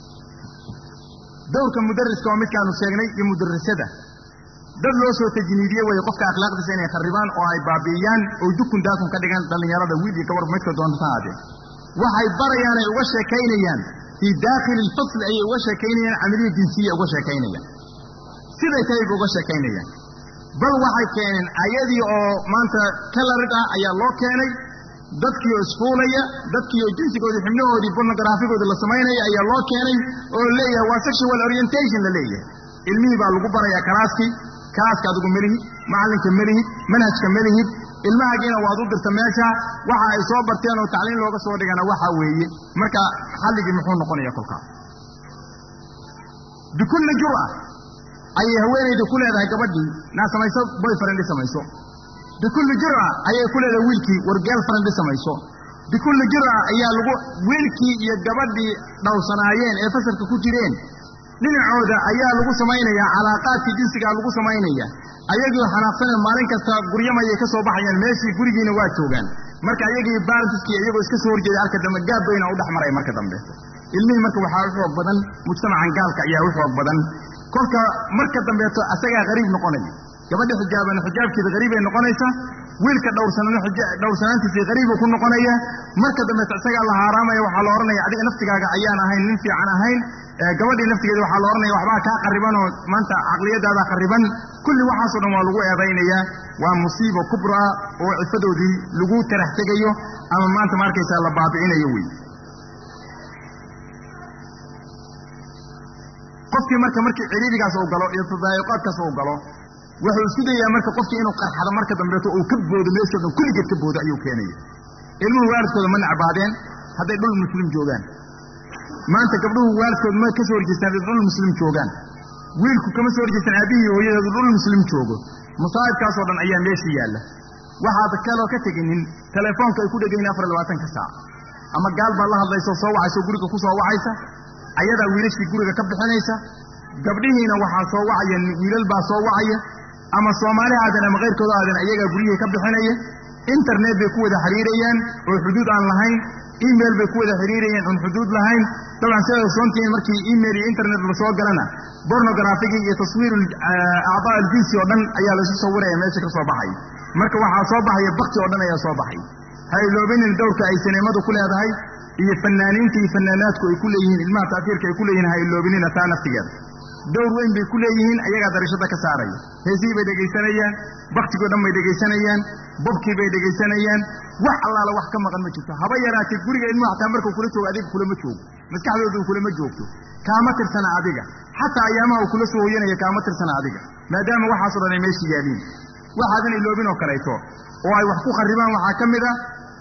dowrka mudariska oo midkaanu sheegnay iyo mudarasada dad loo soo tajniidiye weye qofka akhlaaqdiisa inay kharibaan oo ay baabi'iyaan oo dukun daakun ka dhigaan dhallinyarada wiil iyo gabar midka doonta haadee waxay barayaan ay uga sheekaynayaan fii daakhili lfasl ayay uga sheekaynayaan camaliya jinsiya uga sheekaynayaan siday tahay ba uga sheekaynayaan bal waxay keeneen ayadii oo maanta kalarid ah ayaa loo keenay dadkii oo isfuulaya dadkii oo jinsigoodii xibnahoodii bornograafigoodii la samaynaya ayaa loo keenay oo leeyahay waa sexual orientation la leeyahay ilmihii baa lagu barayaa kalaaskii kalaaska adigu melihid macallinka melihid manhajka melihid ilmahagiina waad u dirta meesha waxa ay soo barteen oo tacliin looga soo dhigana waxa weeye marka xalligii muxuu noqonaya kolkaa bikulli jur'a ayay haweenayda ku leedahay gabadhii naa samayso boyfriend samayso bikulli jur'a ayay ku leedahay wiilkii war girlfriend samayso bikulli jur'a ayaa lagu wiilkii iyo gabadhii dhowrsanaayeen ee fasalka ku jireen dhinacooda ayaa lagu samaynayaa calaaqaadkii jinsigaa lagu samaynaya ayagii xanaaqsane maalin kasta guryamayay ka soo baxayaan meeshii gurigiina waa joogaan marka ayagii balantiskii iyagoo iska soo horjeeda arka dambe gaab bayna u dhex maray marka dambe ilmihii marka waxaa u xoog badan mujtamacan gaalka ayaa u xoog badan kolka marka dambeeto asagaa qariib noqonaya gabadha xijaabana xijaabkeeda qariibay noqonaysaa wiilka dhowrsanana dhowrsanaantiisii qariibuu ku noqonaya marka dambeeto isagaa la haaraamaya waxaa la odhanaya adiga naftigaaga ayaan ahayn nin fiican ahayn gabadhii naftigeeda waxaa la odhanaya waxbaa kaa qariban oo maanta caqliyadaada qariban kulli waxaasoo dhan waa lagu eedaynayaa waa musiiba kubra oo cifadoodii lagu tarax tegayo ama maanta ma arkaysaa la baabi'inayo wey qofkii marka markii ciriirigaas uu galo iyo tadaayiqaadkaas uu galo wuxuu isku dayaa marka qofkii inuu qarxado marka dambeeto uu ka boodo meeshoo dhan kulligeed ka boodo ayuu keenaya ilmuhu waalidkooda ma necbaadeen hadday dhul muslim joogaan maanta gabdhuhu waalidkood ma ka soo horjeestaan hadday dhul muslim joogaan wiilku kama soo horjeestaan aabihii hooyadeedu dhul muslim joogo masaa'ibkaasoo dhan ayaa meesha yaalla waxaad kaloo ka teginin telefoonka ay ku dhegayin afar labaatanka saac ama gaal baad la hadlayso soo wacayso guriga ku soo wacaysa ayadaa wiilashii guriga ka bixinaysa gabdhihiina waxaa soo wacaya wiilal baa soo wacaya ama soomaali aadan ama kayrkooda aadan ayagaa guryihii ka bixinaya internet bay ku wada xiriirayaan oo xuduud aan lahayn email bay ku wada xiriirayaan oon xuduud lahayn dabcan sidaad ogsoontihiin markii email iyo internet la soo galana bornografigii iyo taswiir acdaa aljinsi oo dhan ayaa laysu sawiraya meesha ka soo baxay marka waxaa soo baxaya bakti oo dhan ayaa soo baxay ha iloobinin dowrka ay sineemadu ku leedahay iyo fanaaniinta iyo fanaanaadku ay ku leeyihiin ilmaha taafiirka ay ku leeyihin ha iloobinina taa naftigeeda dowr weyn bay ku leeyihiin ayagaa darashada ka saaraya heesihii bay dhegaysanayaan baktigoo dhan bay dhegaysanayaan bobkii bay dhegaysanayaan wax allaala wax ka maqan ma jirto haba yaraatee guriga ilmuhu xataa markuu kula joogo adiga kulama joogo maskaxdooda kulama joogto kaama tirsana adiga xataa ayaamaha uu kula soo hoyanaya kaama tirsana adiga maadaama waxaasoo dhan ay meesha yaaliin waxaadan iloobin oo kaleeto oo ay wax ku kharibaan waxaa ka mid a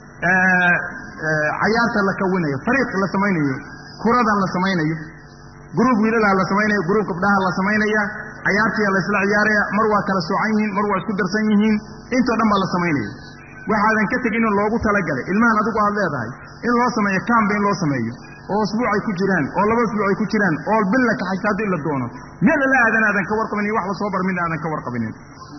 cayaarta la kawinayo fariiq la samaynayo kuradan la samaynayo gruub wiilalaa la samaynaya gruub gabdhaha la samaynaya cayaartiyaa la isla ciyaaraya mar waa kala soocan yihiin mar waa isku darsan yihiin intoo dhan baa la samaynaya waxaadan ka tegin in loogu talagalay ilmahan adigu aad leedahay in loo sameeyo kamba in loo sameeyo oo usbuuc ay ku jiraan oo laba usbuuc ay ku jiraan oo bil la kaxaysta haddii la doono meel alla aadan aadan ka warqabinin wax la soo bar midna aadan ka warqabinin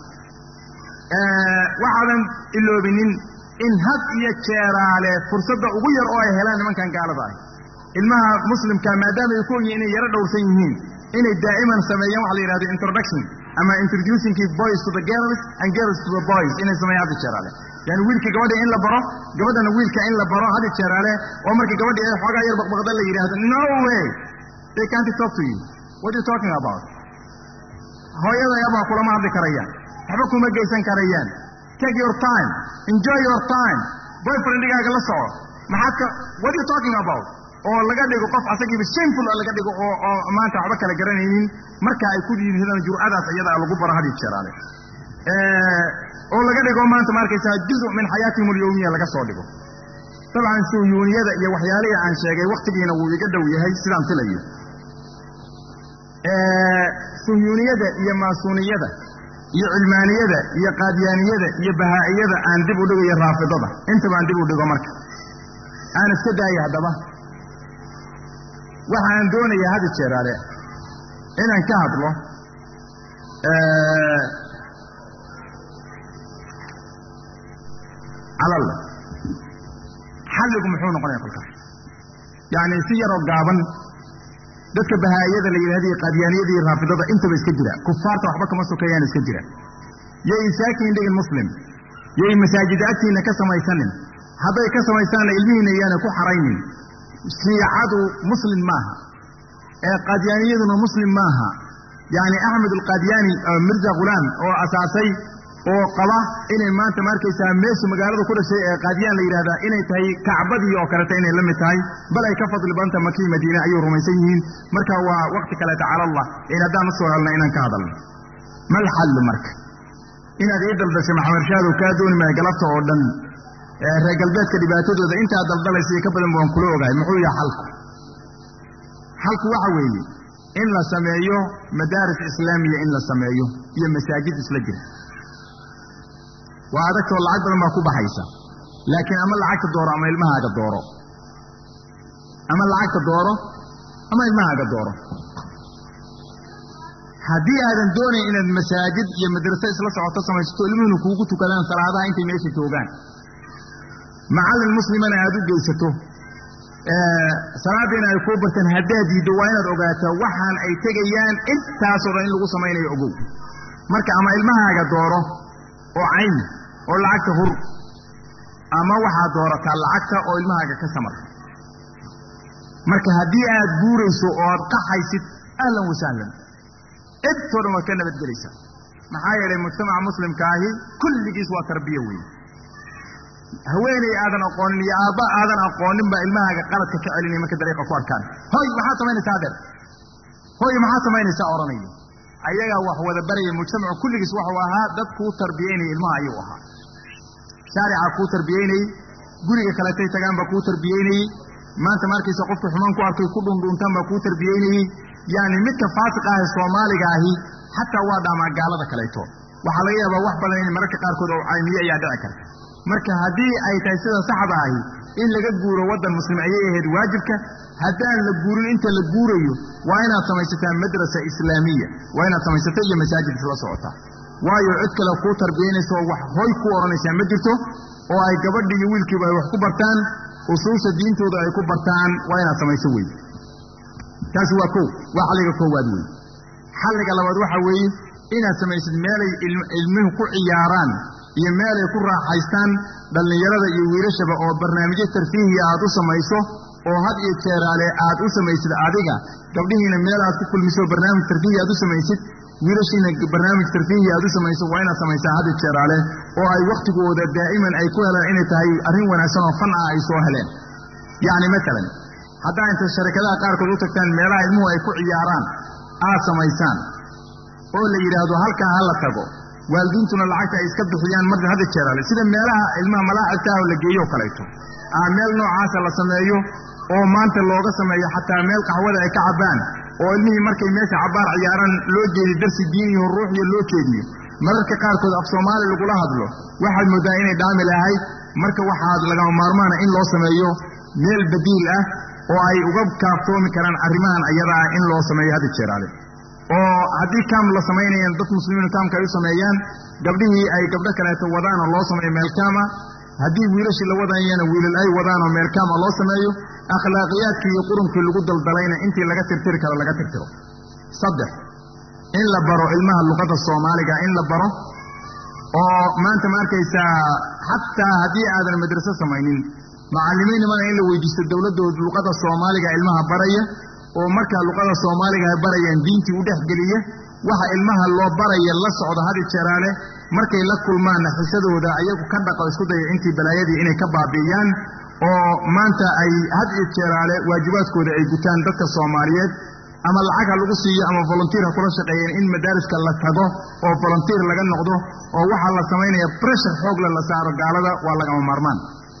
waxaadan iloobinin in had iyo jeeraale fursadda ugu yar oo ay helaan nimankan gaalada ah ilmaha muslimka maadaama ay ku ogyihin inay yaro dhowrsan yihiin inay daa'iman sameeyaan waxa la yidhahdo introduction ama introducing boys to the girls and girls to the boys inay sameeyaan hadda jeeraale yani wiilka gabadha in la baro gabadhana wiilka in la baro hadda jeeraale oo marka gabadhi ay xoogaa yar baqbaqda la yidhaahdo no way they can't talk to you what are you talking about hooyada yabaa kulama hadli karayaan waxba kuma geysan karayaan take your time enjoy your time boyfriendigaaga la soco maxaad ka what are you talking about oo laga dhigo qof asagiiba shameful oo laga dhigo oo oo maanta waxba kala garanaynin marka ay ku yidhihdaan jur'adaas iyada lagu baro hadii jeeraale oo laga dhigo maanta ma arkaysaa juzu min xayaatihim alyawmiya laga soo dhigo dabcan suhyuuniyada iyo waxyaalihii aan sheegay wakhtigiina wuu iga dhow yahay sidaan filayo suhyuuniyada iyo maasuuniyada iyo cilmaaniyada iyo qaadyaaniyada iyo bahaa'iyada aan dib u dhigo iyo raafidada intaba aan dib u dhigo marka aan iska daaya haddaba waxa aan doonayaa hadda jeeraale inaan ka hadlo calalla xalligu muxuu noqonaya kolkaas yacni si yaroo gaaban dadka bahaa'iyada la yidhahda iyo qaadyaaniyada iyo raafidada intaba iska jira kufaarta waxba kama sokeeyaan iska jira yay isaakiin dhigin muslim yay masaajida agtiinna ka samaysanin hadday ka samaystaanna ilmihiinna yaana ku xaraynin shiicadu muslim maaha ee qaadyaaniyaduna muslim maaha yacni axmed alqaadyaani mirza khulaam oo asaasay oo qaba inay maanta ma arkaysaa meesha magaalada ku dhashay ee qaadiyaan la yidhahdaa inay tahay kacbadii oo kaleta inay la mid tahay bal ay ka fadli badanta makii madiine ayuu rumaysan yihiin marka waa wakti kaleeta cala allah in haddaan usoo helna inaan ka hadalno mal xallu marka inaad ii daldashay maxamed shaadow kaa dooni maya galabta oo dhan reer galbeedka dhibaatadooda intaa daldalaysa iyo ka badan waan kula ogahay muxuu yahay xalku xalku waxa weeye in la sameeyo madaaris islaamiya in la sameeyo iyo masaajid isla jira waa adagtoo lacag badan baa ku baxaysa laakiin ama lacagta dooro ama ilmahaaga dooro ama lacagta dooro ama ilmahaaga dooro haddii aadan doonayn inaad masaajid iyo madraso isla socoto samaysato ilmuhuna kuugu tukadaan salaadaha intay meesha joogaan macallin muslimana aad u geysato salaadiina ay kuu barteen haddaad diiddo waa inaad ogaataa waxaan ay tegayaan intaasoo dhan in lagu samaynayo ogow marka ama ilmahaaga dooro oo cayni oo lacagta hur ama waxaad doorataa lacagta oo ilmahaaga ka samar marka haddii aad guurayso oo aad qaxaysid ahlan wasahlan intoo dhan waad ka nabadgelaysaa maxaa yeelay mujtamaca muslimka ahi kulligiis waa tarbiya weeye haweeney aadan aqoonin iyo aabba aadan aqoonin baa ilmahaaga qaladka ka celinaya marka dariiqa ku arkaan hoy maxaad samaynaysaa adeer hoy maxaad samaynaysaa odhanaya ayagaa wax wada baraya mujtamacu kulligiis waxuu ahaa dad kuu tarbiyeynaya ilmaha ayuu ahaa shaarica kuu tarbiyeynayey guriga kaletay tagaan baa kuu tarbiyeynayey maanta markaysa qofka xumaan ku arkay ku dhundhuuntaan baa kuu tarbiyeynayey yacni midka faasiq ah ee soomaaliga ahi xataa waa dhaamaa gaalada kaleeto waxaa laga yaabaa wax badan in mararka qaarkood oo caymiye ayaa dhici karta marka haddii ay tahay sida saxda ahi in laga guuro waddan muslim ayay ahayd waajibka haddaan la guurin inta la guurayo waa inaad samaysataa madrasa islaamiya waa inaad samaysato iyo masaajid isla socotaa waayo cid kale kuu tarbiyaynaysa oo wax hoy ku odhanaysaa ma jirto oo ay gabadhi iyo wiilkiiba ay wax ku bartaan usuusha diintooda ay ku bartaan waa inaad samayso wey taasi waa kow waa xalliga koowaad wey xalliga labaad waxa weeye inaad samaysid meelay ilmuhu ku ciyaaraan iyo meelay ku raaxaystaan dhallinyarada iyo wiilashaba oo barnaamijyo tarfiihiya aad u samayso oo had iyo jeeraale aad u samaysid adiga gabdhihiina meel aad ku kulmiso barnaamij tarfiihi aad u samaysid wiilashiina barnaamij tarfiihi aad u samayso waa inaad samaysaa had iyo jeeraale oo ay wakhtigooda daa'iman ay ku helaan inay tahay arrin wanaagsan oo fan ah ay soo heleen yacni matalan haddaa inta sharikadaha qaarkood u tagtaan meelaha ilmuhu ay ku ciyaaraan aad samaysaan oo la yidhaahdo halkaa ha la tago waalidiintuna lacagta ay iska bixiyaan mar hadda jeeraale sida meelaha ilmaha malaacigta ah oo la geeyo o kaleeto ah meel noocaasa la sameeyo oo maanta looga sameeyo xataa meel qaxwada ay ka cabbaan oo ilmihii markay meesha cabbaar ciyaaraan loo jeediyo darsi diiniyo ruuxiyo loo jeediyo mararka qaarkood af soomaali lagula hadlo waxaad mooddaa inay dhaami lahayd marka waxaad lagama maarmaana in loo sameeyo meel badiil ah oo ay uga kaaftoomi karaan arrimahan ayada ah in loo sameeyo hadda jeeraale oo haddii kaam la samaynayaan dad muslimiin kaamka ay u sameeyaan gabdhihii ay gabdho kaleeto wadaan oo loo sameeyo meel kaama haddii wiilashii la wadayana wiilal ay wadaan oo meel kaama loo sameeyo akhlaaqiyaadkii iyo qurunkii lagu daldalayna intii laga tirtiri karo laga tirtiro saddex in la baro ilmaha luqadda soomaaliga in la baro oo maanta ma arkaysaa xataa haddii aadan madraso samaynin macallimiinnimana in la weydiisto dowladdood luqadda soomaaliga ilmaha baraya oo markaa luqada soomaaliga ay barayaan diintii u dhexgeliya waxa ilmaha loo baraya la socda hadi jeeraale markay la kulmaanna xisadooda ayagu ka dhaqo isku daya intii balaayadii inay ka baabi'iyaan oo maanta ay had iyo jeeraale waajibaadkooda ay gutaan dadka soomaaliyeed ama lacag ha lagu siiyo ama volunteer ha kula shaqeeyeen in madaariska la tago oo volunteer laga noqdo oo waxaa la samaynaya breshar xoogle la saaro gaalada waa lagama maarmaan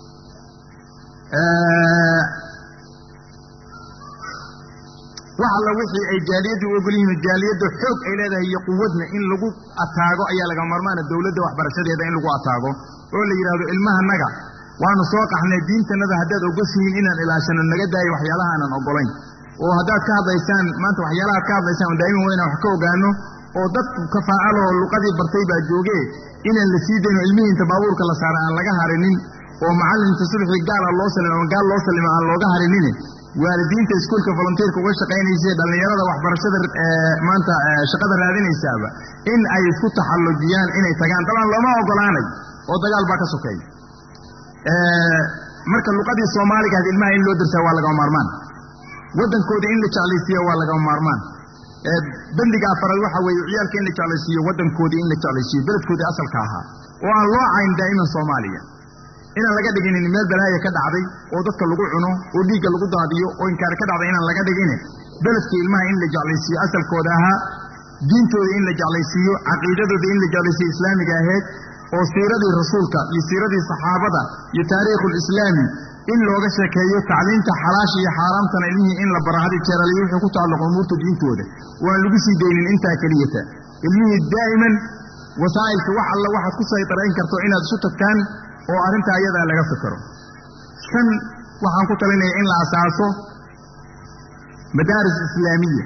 wax alla wixii ay jaaliyaddu u ogol yihiin jaaliyadda xoog ay leedahay iyo quwadna in lagu ataago ayaa laga maarmaana dowladda waxbarashadeeda in lagu ataago oo la yidhaahdo ilmahanaga waanu soo qaxnay diintanada haddaad ogoshihiin inaan ilaashano naga daayo waxyaalaha aanan ogolayn oo haddaad ka hadlaysaan maanta waxyaalaha ad ka hadlaysaan oo daa'iman weyna wax ka ogaano oo dad kafaacaloo luqadii bartay baa joogee inaan la sii dayno ilmihii inta baabuurka la saara aan laga harinin oo macallinta sulxii gaala loo salima ama gaal loo salima aan looga harinin waalidiinta iskuulka volunteerka uga shaqaynaysa dhallinyarada waxbarashada maanta shaqada raadinaysaaba in ay isku taxallujiyaan inay tagaan dabcan looma ogolaanay oo dagaal baa ka sokeeya marka luqadii soomaaliga had ilmaha in loo darsaa waa lagama maarmaan waddankooda in la jeclaysiiyo waa lagama maarmaan bendiga afaraad waxa weeye ciyaalka in la jeclaysiiyo waddankoodii in la jeclaysiiyo beledkoodii asalka ahaa oo aan loo cayn daa'iman soomaaliya inaan laga dhiginin meel balaaya ka dhacday oo dadka lagu cuno oo dhiigga lagu daadiyo oo inkaari ka dhacday inaan laga dhigine beledka ilmaha in la jeclaysiiyo asalkooda ahaa diintooda in la jeclaysiiyo caqiidadooda in la jeclaysiiyo islaamiga ahayd oo siiradii rasuulka iyo siiradii saxaabada iyo taariikhulislaami in looga sheekeeyo tacliimta xalaasha iyo xaaraamtana ilmihii in la baro hadi jeeraliyo wuxuu ku tacalluqa umuurta diintooda waan lagu sii daynin intaa keliyata ilmihii daa'iman wasaa'ilka wax alla waxaad ku saytarayn karto inaad isu tagtaan oo arrintaa ayadaa laga fikiro shan waxaan ku talinaya in la asaaso madaaris islaamiya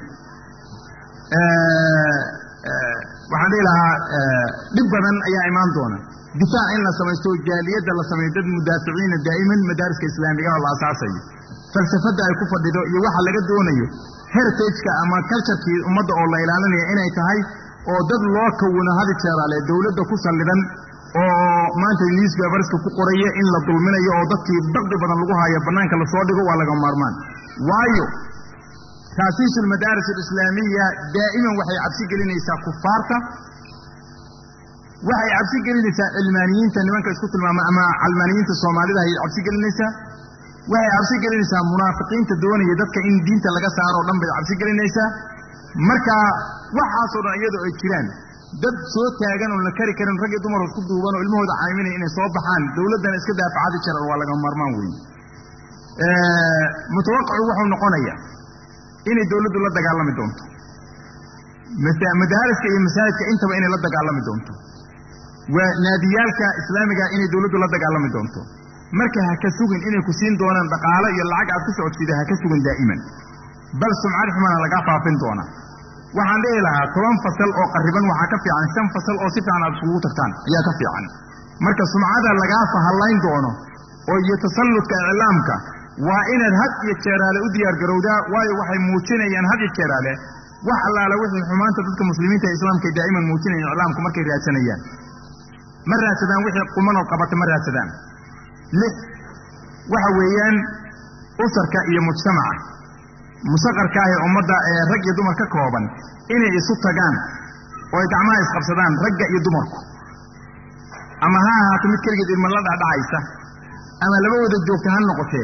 waxaan dhihi lahaa dhib badan ayaa imaan doona difaac in la samaysto jaaliyadda la sameeyo dad mudaaficiina daa'iman madaariska islaamiga oo la asaasayo falsafadda ay ku fadhido iyo waxa laga doonayo heritageka ama culturekii ummadda oo la ilaalinaya inay tahay oo dad loo kawino hadi jeeraale dowladda ku sallidan oo maanta newspaperska ku qoraya in la dulminayo oo dadkii daqdi badan lagu haayo bannaanka lasoo dhigo waa laga maarmaan waayo taasiisu almadaaris alislaamiya daa'iman waxay cabsi gelinaysaa kufaarta waxay cabsi gelinaysaa cilmaaniyiinta nimanka isku tilmaama ama calmaaniyiinta soomaalida ayay cabsi gelinaysaa waxay cabsi gelinaysaa munaafiqiinta doonaya dadka in diinta laga saaro o dhan bay cabsi gelinaysaa marka waxaasoo dhan iyadoo ay jiraan dad soo taagan oon la kari karin rag iyo dumar isku duuban oo ilmahooda cayminaya inay soo baxaan dowladdana iska daafacadi jiran waa laga maarmaan weeye mutawaqicu wuxuu noqonayaa inay dowladdu la dagaalami doonto madaariska iyo masaajidka intaba inay la dagaalami doonto waa naadiyaalka islaamiga inay dowladdu la dagaalami doonto marka ha ka sugin inay ku siin doonaan dhaqaalo iyo lacag aad ku socodsiida ha ka sugin daa'iman bal sumcad xumana lagaa faafin doonaa waxaan dhihi lahaa toban fasal oo qarriban waxaa ka fiican shan fasal oo si fiican aad isugu tagtaan ayaa ka fiican marka sumcada lagaa fahallayn doono oo iyo tasalludka iclaamka waa inaad had iyo jeeraale u diyaargarowdaa waayo waxay muujinayaan had iyo jeeraale wax allaale wixii xumaanta dadka muslimiinta ee islaamka daa'iman muujinayaan iclaamku markay raadsanayaan ma raadsadaan wixii qumanoo qabata ma raadsadaan lix waxa weeyaan usarka iyo mujtamaca musaqarka ah ee ummadda ee rag iyo dumar ka kooban inay isu tagaan oo ay gacmaha isqabsadaan ragga iyo dumarku ama ha ahaato mid keligeed ilma la dhacdhacaysa ama laba wada joogta ha noqotee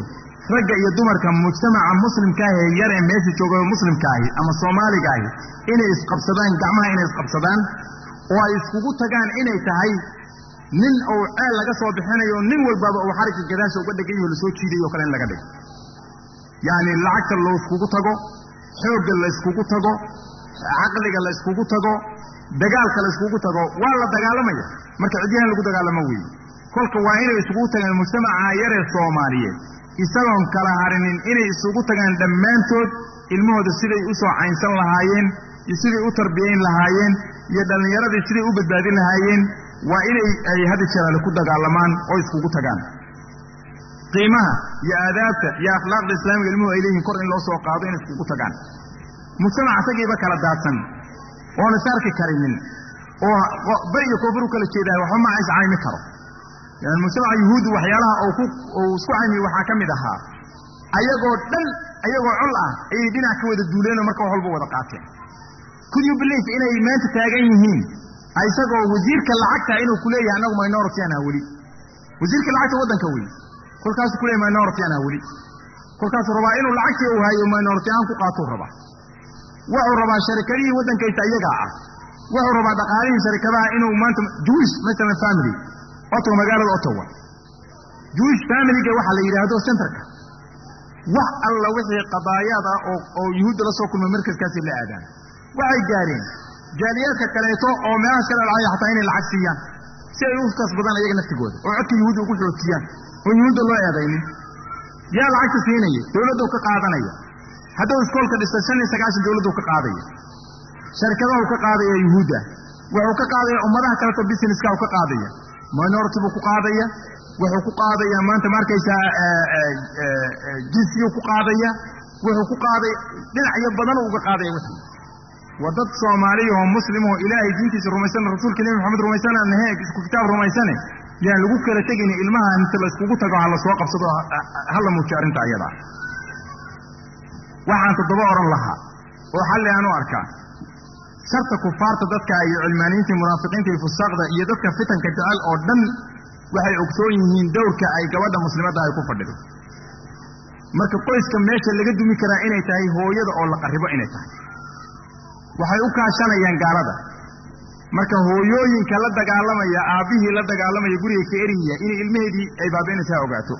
ragga iyo dumarka mujtamaca muslimkaahi ee yar ee meesha jooga muslimkaahi ama soomaaliga ahi inay isqabsadaan gacmaha inay isqabsadaan oo ay iskugu tagaan inay tahay nin uu ceel laga soo bixinayo nin walbaba uu xarigga gadaasha uga dhegan yaho lasoo jiidayo o kale in laga dhigo yacni lacagta loo iskugu tago xoogga la yskugu tago caqliga la yskugu tago dagaalka la yskugu tago waa la dagaalamaya marka cidyahan lagu dagaalamo weeye kolka waa inay isugu tagaan mujtamaca yaree soomaaliyeed isagoon kala harinin inay isugu tagaan dhammaantood ilmahooda siday u soo caynsan lahaayeen iyo siday u tarbiyayn lahaayeen iyo dhallinyaradii siday u badbaadin lahaayeen waa inay ay hadi jeraale ku dagaalamaan oo iskugu tagaan qiimaha iyo aadaabta iyo akhlaaqda islaamiga ilmuhu ay leeyihin kor in loo soo qaado inay iskugu tagaan mujtamac isagiiba kala daadsan oon is arki karinin oo bari iyo koofur u kala jeedahay waxba ma is caymi karo yani mujtamaca yuhuuddu waxyaalaha uu ku uu isku caymiye waxaa ka mid ahaa ayagoo dhan ayagoo col ah ayay dhinac ka wada duuleenoo marka wax walba wada qaateen could you believe inay maanta taagan yihiin isagoo wasiirka lacagta inuu ku leeyahay annagu minority anaa weli wasiirka lacagta waddanka wey kolkaasuu ku leeyahy minority anaa weli kolkaasuu rabaa inuu lacagtii uu hayo minority ahaan ku qaatuu rabaa wuxuu rabaa sharikadihii waddankaysa iyagaa ah wuxuu rabaa dhaqaalihii sharikadaha inuu maanta jewish masalan family ottawa magaalada ottawa jewish familyga waxaa la yidhaahdo centerka wax alla wixii qadaayaad ah oo oo yuhuudda la soo kulmay markaskaasay la aadaan waxay gaareen jaaliyaadka kaleeto oo meelahaas kale lacaya xataa inay lacag siiyaan si ay u kasbadaan iyaga naftigooda oo codka yuhuudda ugu xoojiyaan oo yuhuudda loo eedaynin yaa lacagta siinaya dowladdu ka qaadanaya hadduu iskoolka dhistay shan iyo sagaashan dowladdu ka qaadaya sharikadahu ka qaadaya yuhuudda wuxuu ka qaadaya ummadaha kaleto businesska u ka qaadaya minority buu ku qaadaya wuxuu ku qaadaya maanta ma arkaysaa jinsiyu ku qaadaya wuxuu ku qaaday dhinacyo badan uga qaadaya wixii waa dad soomaaliya oo muslim oo ilaahay diintiisa rumaysan rasuulka nebi maxamed rumaysan aan ahayn isku kitaab rumaysane yaan lagu kala tegayni ilmaha inta la iskugu tago ha la soo qabsado ha la muujiyo arrinta ayada waxaan toddoba odhan lahaa oo xalli aan u arkaa sharta kufaarta dadka iyo cilmaaniyiinta munaafiqiinta iyo fusaaqda iyo dadka fitanka jecel oo dhan waxay ogsoon yihiin dowrka ay gabadha muslimadda ay ku fadhido marka qoyska meesha laga dumi karaa inay tahay hooyada oo la qarribo inay tahay waxay u kaashanayaan gaalada marka hooyooyinka la dagaalamaya aabbihii la dagaalamaya guriga ka eriya inay ilmaheedii ay baabi'inaysa ha ogaato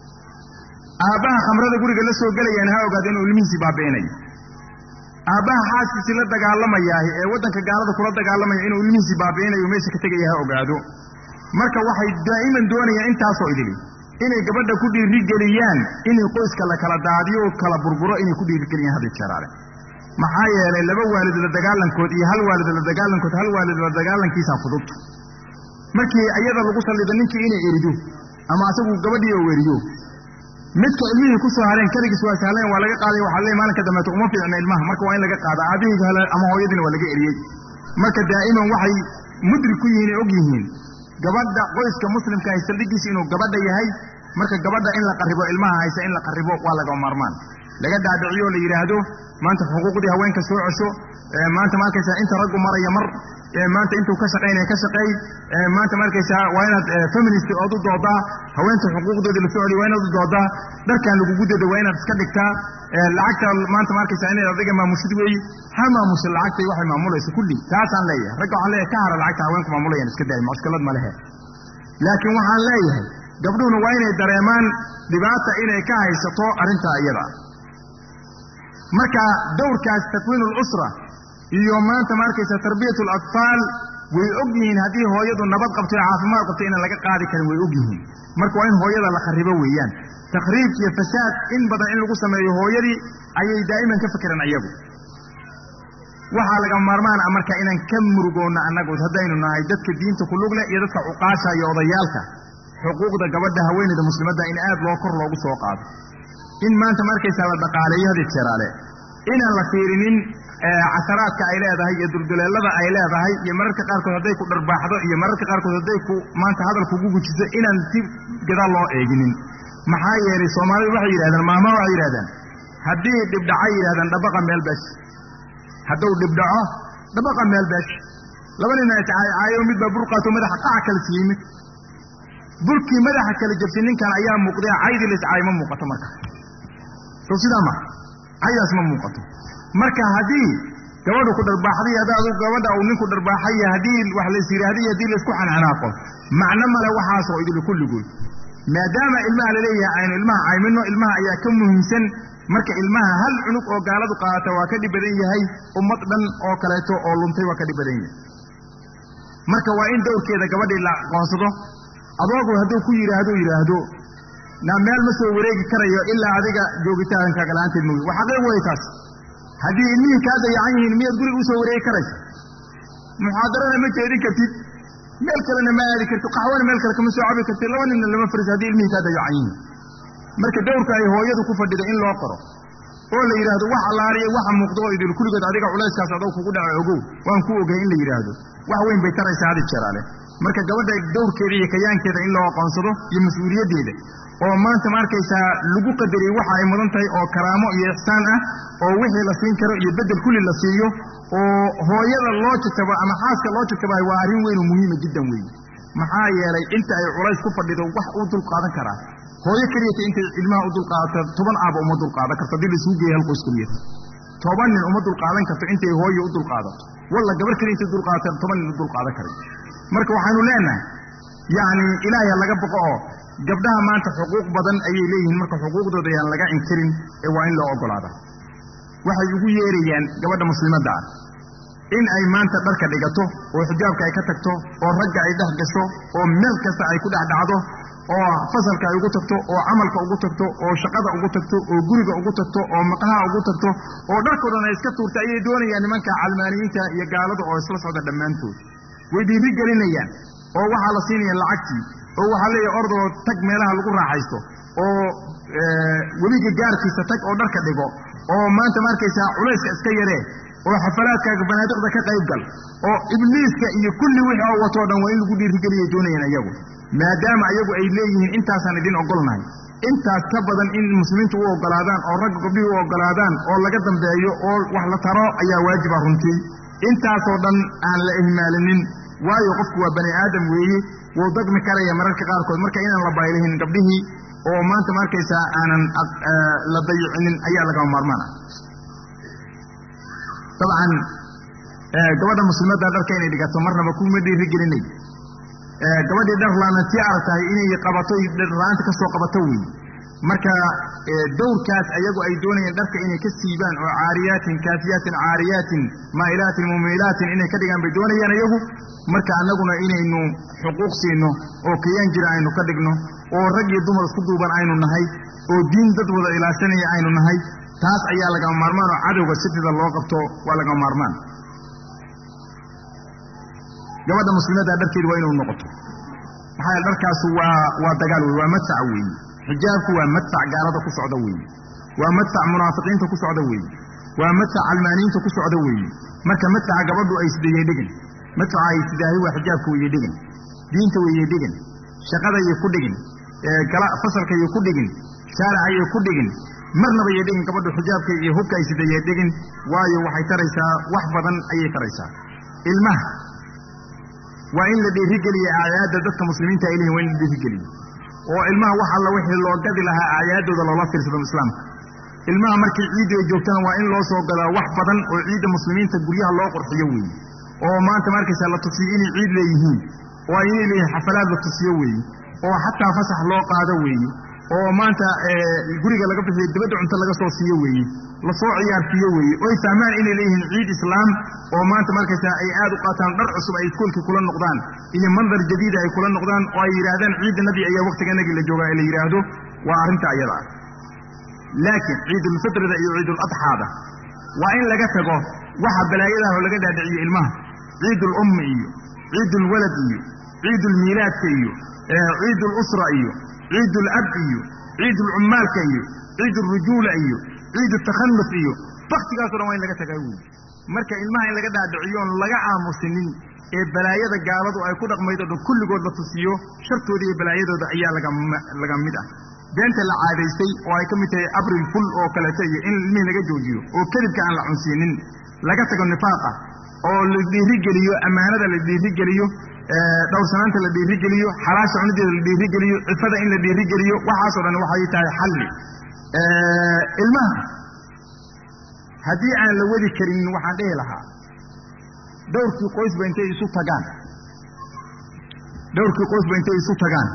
aabbaha khamrada guriga la soo gelayaan ha ogaado inuu ilmihiisii baabi'inayo aabbaha xaaskiisii la dagaalamayaahi ee waddanka gaalada kula dagaalamaya inuu ilmihiisii baabi'inayo meesha ka tegaya ha ogaado marka waxay daa'iman doonayaan intaasoo idili inay gabadha ku dhiirigeliyaan inay qoyska la kala daadiyo o kala burburo inay ku dhiirigeliyaan hadda jeeraale maxaa yeelay laba waalid la dagaalankood iyo hal waalid la dagaalankood hal waalid la dagaalankiisa fudud markii iyada lagu sallido ninkii inay erido ama asagu gabadhii oo eriyo midka ilmihii ku soo hareen keligiis waa sahleen waa laga qaaday waxaa leey maalinka dambeeto uma fiicna ilmaha marka waa in laga qaada aabihii hale ama hooyadiina waa laga eriyey marka daa'iman waxay mudrik ku yihiin ee og yihiin gabadha qoyska muslimka hay saldhigiisa inuu gabadha yahay marka gabadha in la qarribo ilmaha haysa in la qarribo waa laga maarmaan laga dhaadhiciyo la yidhaahdo maanta xuquuqdii haweenka soo cesho maanta ma arkaysaa inta raggu maraya mar maanta intuu ka shaqaynaya ka shaqeey maanta ma arkaysaa waa inaad feminist ood u doodaa haweenta xuquuqdoodii la soo celiyo waa inaad u doodaa dharkan lagugu dada waa inaad iska dhigtaa lacagta maanta ma arkaysaa inayd adiga maamushid weeye ha maamusha lacagtay waxay maamulayso kulli taasaan leeyahay ragga waxaan leeyahay ka hara lacagta haweenku maamulayaan iska daay mushkilad ma lehe laakiin waxaan leeyahay gabdhuhuna waa inay dareemaan dhibaata inay ka haysato arrintaa iyada marka dowrkaas takwiin lusra iyo maanta ma arkaysa tarbiyat alatfaal way og yihiin haddii hooyadu nabad qabto ee caafimaad qabto inaan laga qaadi karin way og yihiin marka waa in hooyada la kharibo weeyaan takhriib iyo fasaad in badan in lagu sameeyo hooyadii ayay daa'iman ka fekeraan iyagu waxaa laga maarmaan ah marka inaan ka murugoonna annagu haddaynu nahay dadka diinta ku lug leh iyo dadka cuqaasha iyo odayaalka xuquuqda gabadha haweeneyda muslimadda in aad loo kor loogu soo qaado in maanta ma arkaysaa la dhaqaaleeyo hadi jeeraale inaan la fiirinin casaraadka ay leedahay iyo dulduleelada ay leedahay iyo mararka qaarkood hadday ku dharbaaxdo iyo mararka qaarkood hadday ku maanta hadal kugu gujiso inaan si gadaal loo eeginin maxaa yeelay soomaalidu waxay yidhahdaan maama waxay yidhahdaan haddii dhibdhacay yidhahdaan dhabaqa meel beesh hadduu dhibdhaco dhabaqa meel beesh laba nina iscaaycaayo mid baa bur qaato madaxa qaca kala siiyey mid burkii madaxa kala jabsi ninkan ayaa muuqday caydii la iscaay ma muuqato marka sow sidaa ma caydaas ma muuqato marka haddii gabadhu ku dharbaaxday haddaadu gabadha uu ninku dharbaaxay haddii wax lays yidhaahday haddii laysku xanxanaaqo macno male waxaasoo idil kulligood maadaama ilmaha la leeyahay aynu ilmaha caymino ilmaha ayaa ka muhiimsan marka ilmaha hal cunug oo gaaladu qaadata waa ka dhib badan yahay ummad dhan oo kaleeto oo luntay waa ka dhib badan yahay marka waa in dowrkeeda gabadhii la aqoonsado adoogu hadduu ku yidhaahdo yidhaahdo na meel ma soo wareegi karayo ilaa adiga joogitaankaaga la-aanteed mooye waa xaqiiq wey taas haddii ilmihii kaa dayacan yihiin miyaad guriga usoo wareegi karaysa muxaadarana ma jeedin kartid meel kalena ma aadi kartid qaxwana meel kale kama soo cabi kartid laba ninna lama fariis haddii ilmihii kaa dayacan yihiin marka dowrka ay hooyadu ku fadhida in loo qoro oo la yidhaahdo wax allaaliya waxa muuqdo oo idil kulligood adiga culayskaas adoo kugu dhaco ogow waan ku ogay in la yidhaahdo wax weyn bay taraysaa hadi jeeraale marka gabadha dowrkeeda iyo kayaankeeda in loo aqoonsado iyo mas-uuliyaddeeda oo maanta ma arkaysaa lagu qadariyey waxa ay mudan tahay oo karaamo iyo ixsaan ah oo wixii la siin karo iyo beddel kulli la siiyo oo hooyada loo jagtabo ama xaaska loo jagtabahay waa arrin weyn oo muhiima jiddan weeye maxaa yeelay inta ay culays ku fadhido wax uu dul qaadan karaa hooyo keliyata intay ilmaha u dulqaadata toban aaba uma dulqaadan karto haddii laisugu geeya hal qoys keliya toban nin uma dulqaadan karto intay hooyo u dulqaadato walla gabar keliya intay dulqaadata toban nin u dulqaadan karay marka waxaanu leenahay yacni ilaahay ha laga boqo oo gabdhaha maanta xuquuq badan ayay leeyihiin marka xuquuqdooda ayaan laga inkirin ee waa in loo ogolaada waxay ugu yeerayaan gabadha muslimadda ah in ay maanta dharka dhigato oo xijaabka ay ka tagto oo ragga ay dhex gasho oo meel kasta ay ku dhex dhacdo oo fasalka ay ugu tagto oo camalka ugu tagto oo shaqada ugu tagto oo guriga ugu tagto oo maqaha ugu tagto oo dharkoo dhan ay iska tuurta ayay doonayaan nimanka calmaaniyiinta iyo gaalada oo isla socda dhammaantood way dhiiri gelinayaan oo waxaa la siinaya lacagtii oo waxaa leeyahay ordoo tag meelaha lagu raaxaysto oo weliga gaarkiisa tag oo dharka dhigo oo maanta ma arkaysaa culayska iska yaree oo xafalaadkaaga banaadiqda ka qayb gal oo ibliiska iyo kulli wixii oo watoo dhan waa in lagu dhiirigeliyay doonayaan iyagu maadaama iyagu ay leeyihiin intaasaan idin ogolnahay intaas ka badan in muslimiintu u ogolaadaan oo ragga gabdhihii u ogolaadaan oo laga dambeeyo oo wax la taro ayaa waajiba runtii intaasoo dhan aan la ihmaalinin waayo qofku waa bani aadam weeye wuu dagmi karaya mararka qaarkood marka inaan la baylihin gabdhihii oo maanta ma arkaysaa aanan la dayicinin ayaa lagama maarmaan ah dabcan gabadha muslimadda dharka inay dhigato marnaba kuma dhiirigelinay gabadhii dhar laana tii aragtahay inay qabato dharla-aanta ka soo qabato weeye marka dowrkaas ayagu ay doonayeen dharka inay ka siibaan oo caariyaatin kaafiyaatin caariyaatin maa'ilaatin mumiilaatin inay ka dhigaan bay doonayaan iyagu marka annaguna inaynu xuquuq siino oo kayaan jira aynu ka dhigno oo rag iyo dumar isku duuban aynu nahay oo diin dad wada ilaashanaya aynu nahay taas ayaa lagama maarmaan oo cadowga sitida loo qabto waa lagama maarmaan gabadha muslimadda dharkeedu waa inuu noqoto maxaa yeele dharkaasu waa waa dagaal wey waa madfac weeye xijaabku waa madfac gaalada ku socda weeye waa madfac munaafiqiinta ku socda weeye waa madfac calmaaniyiinta ku socda weeye marka madfaca gabadhu ay sidayey dhigin madfaca ay sidaahay waa xijaabka weye dhigin diinta weye dhigin shaqadaiyo ku dhigin fasalkaiyo ku dhigin shaaracaiyo ku dhigin marnaba iyo dhigin gabadhu xijaabka iyo hubka ay sidayey dhigin waayo waxay taraysaa wax badan ayay taraysaa ilmaha waa in la dhiirigeliya acyaadda dadka muslimiinta ay leeyihin waa in la dhiirigeliyo oo ilmaha wax alla wixii loo gadi lahaa acyaadooda loola fiirsado islaamka ilmaha markii ciiddu ay joogtana waa in loo soo gadaa wax badan oo ciidda muslimiinta guryaha loo qurxiyo weeye oo maanta ma arkaysaa la tusiyo inay ciid leeyihiin oo inay leeyihiin xafalaad la tusiyo weeye oo xataa fasax loo qaado weeye oo maanta guriga laga bixiyo dibadda cunto laga soo siiyo weeye lasoo ciyaarsiiyo weeye oy fahmaan inay leeyihiin ciid islaam oo maanta markaysaa ay aad u qaataan dhar cusub ay iskuolkii kula noqdaan iyo mandar jadiida ay kula noqdaan oo ay yidhaahdaan ciidda nabi ayaa waktiganagii la joogaa ee la yidhaahdo waa arrinta ayada ah laakiin ciidulfitrida iyo ciiduladxaada waa in laga tago waxa balaayadaah oo laga dhaadhiciyo ilmaha ciidulummi iyo ciidulwalad iyo ciidulmiilaadka iyo ciidulusra iyo ciidulab iyo ciidulcummaalka iyo ciidulrujuula iyo ciidutakhaluf iyo baktigaaso dhan waa in laga tagaa wey marka ilmaha in laga dhaadhiciyo oon laga aamusinin ee balaayada gaaladu ay ku dhaqmaydo dhan kulligood la tusiyo shartooda iyo balaayadooda ayaa laga mid ah beenta la caadaystay oo ay ka mid tahay abril ful oo kaleeto iyo in ilmihii laga joojiyo oo kadibka aan la cunsiinin laga tago nifaaqa oo la dhiirigeliyo ammaanada la dhiirigeliyo dhowrsanaanta la dhiirigeliyo xalaasha cunideeda la dhiirigeliyo cifada in la dhiirigeliyo waxaasoo dhan waxay tahay xalli ilmaha haddii aan la wadi karin waxaan dhihi lahaa dhowrkii qoysba intay isu tagaan dhowrkii qoysba intay isu tagaan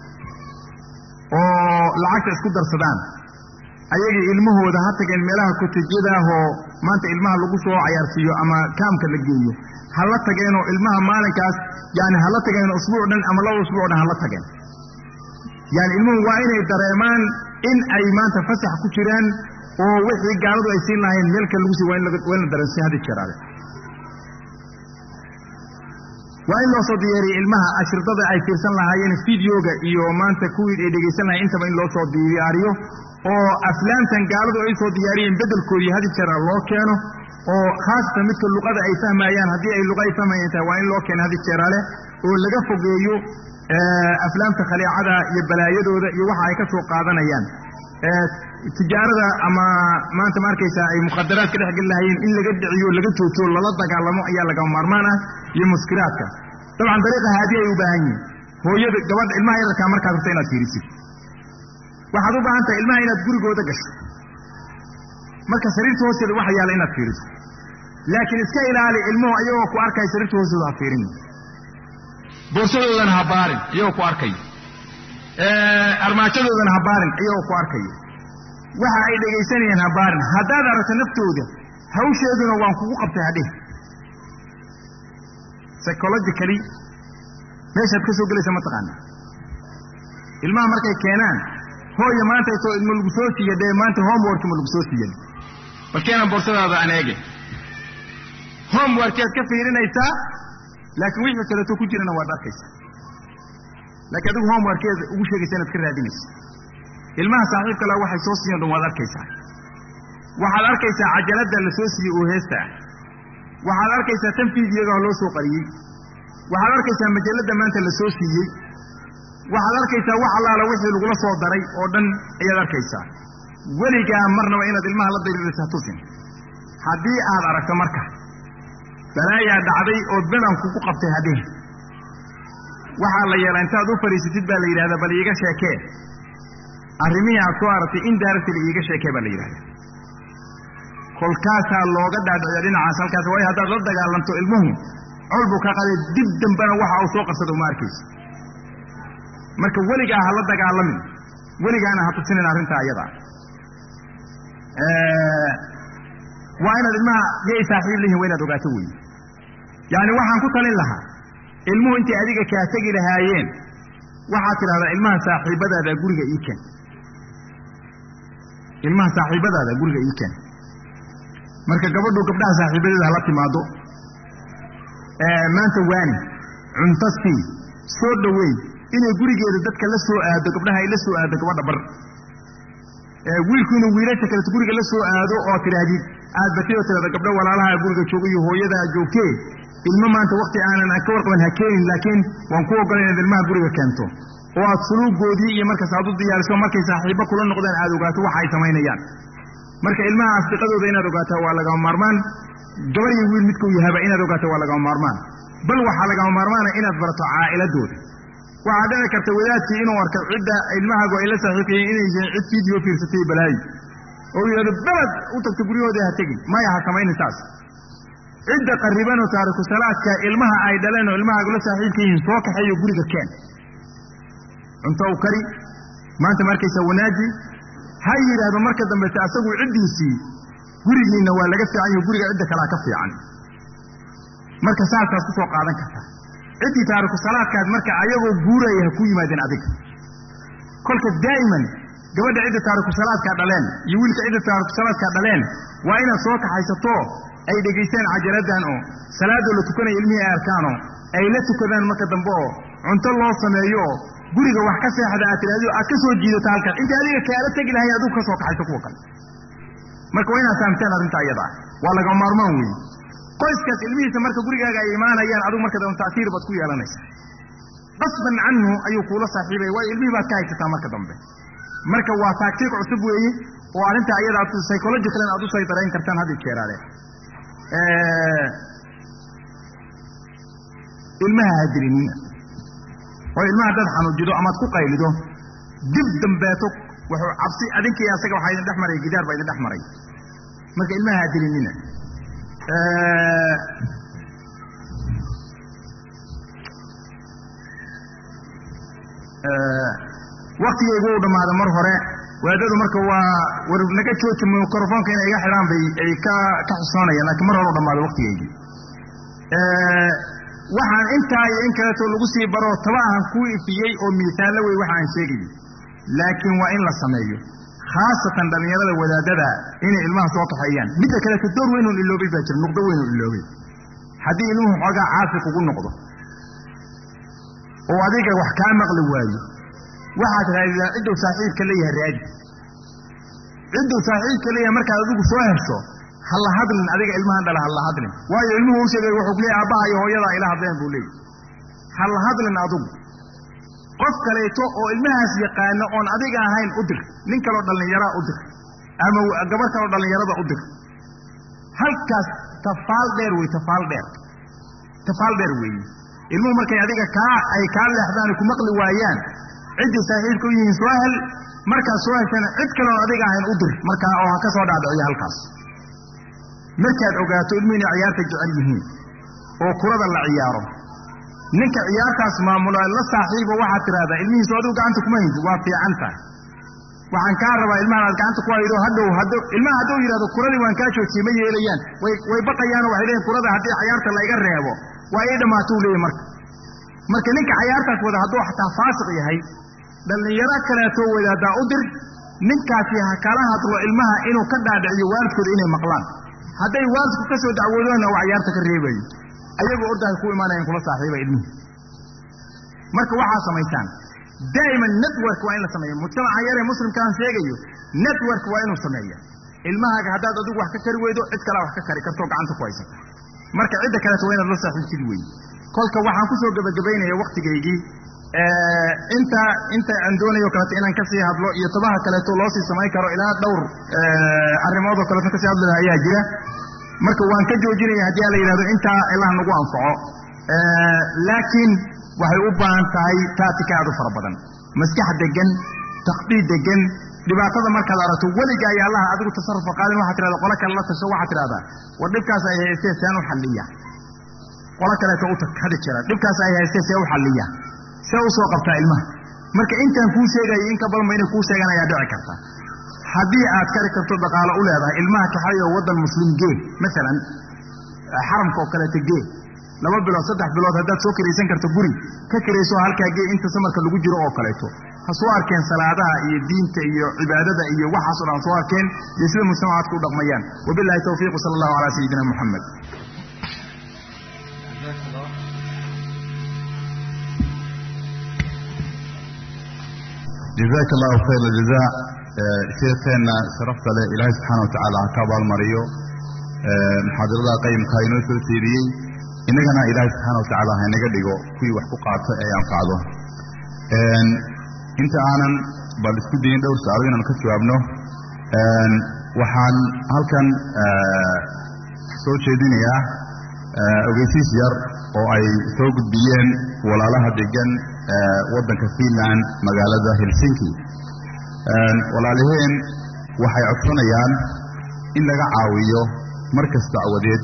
oo lacagta isku darsadaan ayagii ilmahooda ha tageen meelaha kotejyadaahoo maanta ilmaha lagu soo cayaarsiiyo ama kaamka la geeyo ha la tageenoo ilmaha maalinkaas yani ha la tageen usbuuc dhan ama laba usbuuc dhan ha la tageen yani ilmuhu waa inay dareemaan in ay maanta fasax ku jiraan oo wixii gaaladu ay siin lahayn meelka lagu sii waa in la dareensiy hadi jeeraale waa in loo soo diyaariya ilmaha ashridada ay fiirsan lahaayeen videoga iyo maanta kuwii ay dhegaysan lahayen intaba in loo soo diyaariyo oo aflaamtan gaaladu ay soo diyaariyeen beddelkoodii hadi jeera loo keeno oo khaasatan midka luqada ay fahmayaan haddii ay luqa ay fahmayaan tahay waa in loo keeno hadi jeeraale oo laga fogeeyo aflaamta khaliicada iyo balaayadooda iyo waxa ay ka soo qaadanayaan tijaarada ama maanta ma arkaysaa ay mukhadaraad ka dhex geli lahayeen in laga dhiciyo laga joojiyo lala dagaalamo ayaa lagama maarmaan ah iyo muskiraadka dabcan dariiqa haadi ay u baahan yihin hooyada gabadha ilmaha yararkaa markaad rabta inaad fiirisid waxaad u baahan tahay ilmaha inaad gurigooda gasho marka sariirta hoosteeda waxa yaalla inaad fiiriso laakiin iska ilaali ilmuhu ayagoo ku arkaya sariirta hoosteeda ha fiirin boorsadoodana ha baarin iyagoo ku arkaya armaajadoodana ha baarin iyagoo ku arkaya waxa ay dhegaysanayaan ha baarin haddaad aragto naftooda hawsheeduna waan kugu qabtay hadheh psychologically meeshaad ka soo gelaysa ma taqaana ilmaha markay keenaan hooya maanta to ma lagu soo siiya dee maanta homework ma lagu soo siiyan bal keenan boorsadaada aan eege homeworkaad ka fiirinaysaa laakiin wixii kaleeto ku jirana waad arkaysaa laakiin adigu homeworkeeda ugu sheegaysa inaad ka raadinayso ilmaha saaxiibka la waxay soo siiyan dhan waad arkaysaa waxaad arkaysaa cajaladda la soo siiyey oo heesta ah waxaad arkaysaa tan fiidiyagaha loo soo qariyey waxaad arkaysaa majalladda maanta la soo siiyey waxaad arkaysaa wax allaala wixii lagula soo daray oo dhan ayaad arkaysaa weligaa marnaba inaad ilmaha la dariiraysa ha tusin haddii aad aragto marka balaayaa dhacday oo bedan kugu qabtay hadhihi waxaa la yeelaa intaad u fadhiisatid baa la yidhahdaa bal iiga sheekee arrimihii aad soo aragtay indirectly iiga sheekee baa la yidhahdaa kolkaasaa looga dhaadhiciya dhinacaas halkaas waayo haddaad la dagaalanto ilmuhu col buu ka qaday dib dambena waxa uu soo qarsada uma arkaysa marka weligaa ha la dagaalamin weligaana ha tusinin arrintaa ayadaa waa inaad ilmaha yay saaxiib lihiin waa inaad ogaato weeye yacni waxaan ku talin lahaa ilmuhu intay adiga kaa tegi lahaayeen waxaad tidhahdaa ilmaha saaxiibadaada guriga ii ken ilmaha saaxiibadaada guriga ii ken marka gabadhu gabdhaha saaxiibadeeda hala timaado maanta waani cunto sii soo dhoweey inay gurigeeda dadka la soo aado gabdhaha ay la soo aado gabadha bar wiilku inuu wiilasha kaleto guriga la soo aado oo tidhaahdid aad batid oo tidhahda gabdho walaalaha guriga jooga iyo hooyadaa joogtee ilmo maanta wakti aanan ka warqaban ha keenin laakiin waan ku ogola inaad ilmaha guriga keento oo aad suluugoodii iyo markaas aad u diyaariso markay saaxiibo kula noqdaan aad ogaato waxa ay samaynayaan marka ilmaha asdiqadooda inaad ogaataa waa lagama maarmaan gabar iyo wiil midkuu yahaba inaad ogaato waa lagama maarmaan bal waxaa lagama maarmaana inaad barato caa'iladooda waxaa dhici karta wadaadkii inuu arko cidda ilmahaagu ay la saaxiibkayeen inay yihiin cid fiideo fiirsatay balaayi oo yidhahdo beled u tagto guryahooda ha tegin maya ha samaynin saas cidda qarribanoo taariku salaadka ilmaha ay dhaleen oo ilmahaagu la saaxiibka yihiin soo kaxeeyo guriga keen cunto u kari maanta ma arkaysaa wanaaji ha yidhaahdo marka dambete asagu ciddiisii gurigiinna waa laga fiican yaho guriga cidda kalea ka fiican marka saasaad ku soo qaadan kartaa ciddii taariku salaadkaad marka ayagoo guuraya ha ku yimaadeen adiga kolka daa'iman gabadha cidda taariku salaadkaa dhaleen iyo wiilka cidda taariku salaadkaa dhaleen waa inaad soo kaxaysato ay dhegaystaan cajaladdan oo salaadoo la tukanaya ilmihii ay arkaanoo ay la tukadaan marka dambe oo cunto loo sameeyo oo guriga wax ka seexda aad tidhahdo aad ka soo jiidato halkan inta adiga kaala tegi lahay adigu ka soo kaxayso kuwa kale marka waa inaad fahamteen arrinta iyada ah waa lagama maarmaan weeye qoyskaas ilmihiisa marka gurigaaga ay imaanayaan adigu marka dambe ta'siir baad ku yeelanaysa qasban canhu ayuu kuula saaxiibaya waayo ilmihii baad ka haysataa marka dambe marka waa taagtiiq cusub weeye oo arrinta iyada aad psychologicalan aad u saydarayn kartaan haddi jeeraale ilmaha hadiriniina oo ilmaha haddaad xanuujido amaad ku qaylido dib dambeeto wuxuu cabsi adinkii asaga waxaa idin dhex maray gidaar baa idin dhex maray marka ilmaha ha dilinina waktigaygu u dhammaada mar hore waadadu marka waa war naga jooji microfoonka inay iga xidhaan bay ay ka ka xusoonayaan laakiin mar hore u dhammaada waktigaygii waxaan intaa iyo in kaleetoo lagu sii baro taba ahan kuu ifiyey oo miisaallo wey waxa aan sheegayo laakiin waa in la sameeyo khaasatan dhallinyarada wadaadada inay ilmaha soo kaxeeyaan midda kaleeto door weynuun iloobay baa jira nuqdo weynuun iloobay haddii ilmuhu xoogaa caafi kugu noqdo oo adiga wax kaa maqli waayo waxaad raadidaa cidduu saaxiibka leeyahay raadi cidduu saaxiibka leeyahay markaad adigu soo hesho ha la hadlin adiga ilmahan dhala ha la hadlin waayo ilmuhu u sheegay wuxuu leeyahy aabbaha iyo hooyadaa ila hadleen buu leeyahy ha la hadlin adigu qof kaleeto oo ilmahaas yaqaano oon adiga ahayn u dir nin kaloo dhallinyaraa u dir ama gabar kaloo dhallinyarada u dir halkaas tafaal dheer wey tafaal dheer tafaal dheer weeye ilmuhu markay adiga kaa ay kaa leexdaan ku maqli waayaan ciddii saaxiibka u yihiin soo hel markaad soo heshana cid kaloon adiga ahayn u dir markaa oo ha ka soo dhaadhiciyo halkaas markaad ogaato ilmuhu inay ciyaarta jecel yihiin oo kurada la ciyaaro ninka ciyaartaas maamula la saaxiibo waxaad tidhahdaa ilmihiisu adigu gacanta kuma haysid waa fiican tahay waxaan kaa rabaa ilmahan aad gacanta ku haydo hadhow haddo ilmaha hadduu yidhahdo kuradii waan kaa joojiyey ma yeelayaan way way baqayaanoo waxay leeyiin kurada haddii ciyaarta layga reebo waa ii dhammaatou leeyahy marka marka ninka cayaartaas wada hadduu xataa faasiq yahay dhallinyaro kaleetoo wadaadaa u dir ninkaasi ha kala hadlo ilmaha inuu ka dhaadhiciyo waalidkooda inay maqlaan hadday waalidku ka soo dacwoodoona waa ciyaarta ka reebayo ayagoo ordahay ku imaanayan kula saaxiiba ilmihi marka waxaa samaysaan daa'iman network waa in la sameeya mujtamaca yaree muslimkaan sheegayo network waa inuu sameeya ilmahaaga haddaad adigu wax ka kari weydo cid kalea wax ka kari kartoo gacanta ku haysata marka cidda kaleeto waa inaad la saaxiibtid weeye kolka waxaan kusoo gebagabaynaya waktigaygii inta inta aan doonayo kaleeto inaan kasii hadlo iyo tabaha kaleeto loo sii samayn karo ilaa dhowr arrimood oo kaleeto kasii hadli laha ayaa jira marka waan ka joojinaya haddii a la yidhahdo intaa ilaah nagu anfaco laakiin waxay u baahan tahay taatika aad u fara badan maskax degan takdiid degan dhibaatada markaad aragto weliga ay allaha adigu tasarrufa qaadin waxaad tirahda qolo kale la tasho waxaad tidhahdaa war dhibkaas ay haystee seen u xalliya qolo kaleeto u tag hadi jira dhibkaas ay haystee see u xalliya see u soo qabtaa ilmaha marka intaan kuu sheegayo in ka badanba inay kuu sheegaan ayaa dhici karta haddii aad kari karto dhaqaalo u leedahay ilmaha kaxay oo waddan muslim gee maalan xaramka oo kaleeto gee laba bilood saddex bilood haddaad soo kiraysan karto guri ka kirayso halkaa gee inta samarka lagu jiro oo kaleeto ha soo arkeen salaadaha iyo diinta iyo cibaadada iyo waxaasoo dhan soo arkeen iyo sida mujtamacaadku u dhaqmayaan wabilahi tawfiiqu sala allahu calaa sayidina muxamed jazaaka allahu khayr aljazaa sheekeenna sharafta leh ilaahay subxaana wa tacaala ha ka abaalmariyo muxaadarada qayimka inoo soo jeediyey innagana ilaahay subxaana wa tacaala ha inaga dhigo kuwii wax ku qaato ee anfacdo inta aanan bal isku dayin dhowr su-aalo inaan ka jawaabno waxaan halkan soo jeedinayaa ogeysiis yar oo ay soo gudbiyeen walaalaha degan waddanka finland magaalada helsinki walaaliheen waxay codsanayaan in laga caawiyo markas dacwadeed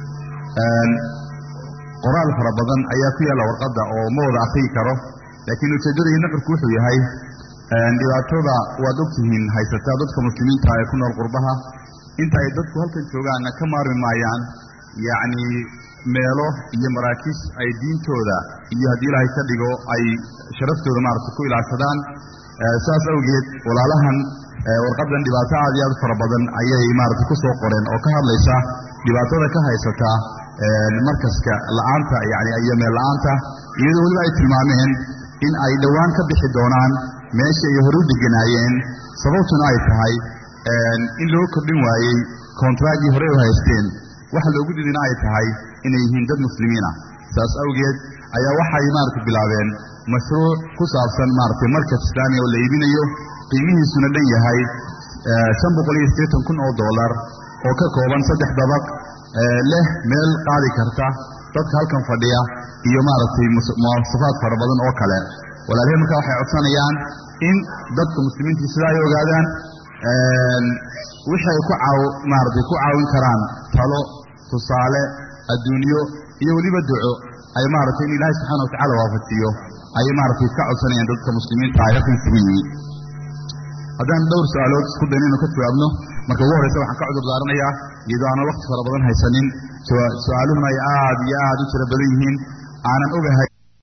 qoraal fara badan ayaa ku yaalla warqadda oo ma wada akriyi karo laakiin ujeeddada iyo nuxurku wuxuu yahay dhibaatada waad ogtihiin haysataa dadka muslimiinta ee ku nool qurbaha inta ay dadku halkan joogaanna ka maarmi maayaan yacni meelo iyo maraakiis ay diintooda iyo haddii ilaahay ka dhigo ay sharaftooda maaragta ku ilaashadaan saas awgeed walaalahan warqaddan dhibaato aad iyo aad fara badan ayay maaragta ku soo qoreen oo ka hadlaysa dhibaatada ka haysata markaska la'aanta yani iyo meel la'aanta iyadoo weliba ay tilmaameen in ay dhowaan ka bixi doonaan meeshii ay hore u deganaayeen sababtuna ay tahay in loo kordhin waayey kontraagii horey u haysteen waxa loogu didina ay tahay inay yihiin dad muslimiina saas awgeed ayaa waxay maaragta bilaabeen mashruuc ku saabsan maaragtay markas islaamiya oo la iibinayo qiimihiisuna dhan yahay shan boqol iyo siddeetan kun oo dollar oo ka kooban saddex dabaq leh meel qaadi karta dadka halkan fadhiya iyo maaragtay muwasafaad fara badan oo kale walaalihii markaa waxay codsanayaan in dadka muslimiintii sidaa ay ogaadaan wixii ay ku caaw maaragtay ku caawin karaan talo tusaale adduunyo iyo weliba duco ay maaragtay in ilaahay subxaana watacala waafajiyo ayay maaragtay ka codsanayaan dadka muslimiinta ah halkan isugu yimid haddaan dhowr su-aalood isku dayn inu ka jawaabno marka ugu horreysa waxaan ka cudur daaranayaa iyadoo aanan wakti fara badan haysanin su-aaluhuna ay aad iyo aad u tiro badan yihiin aanan ogahay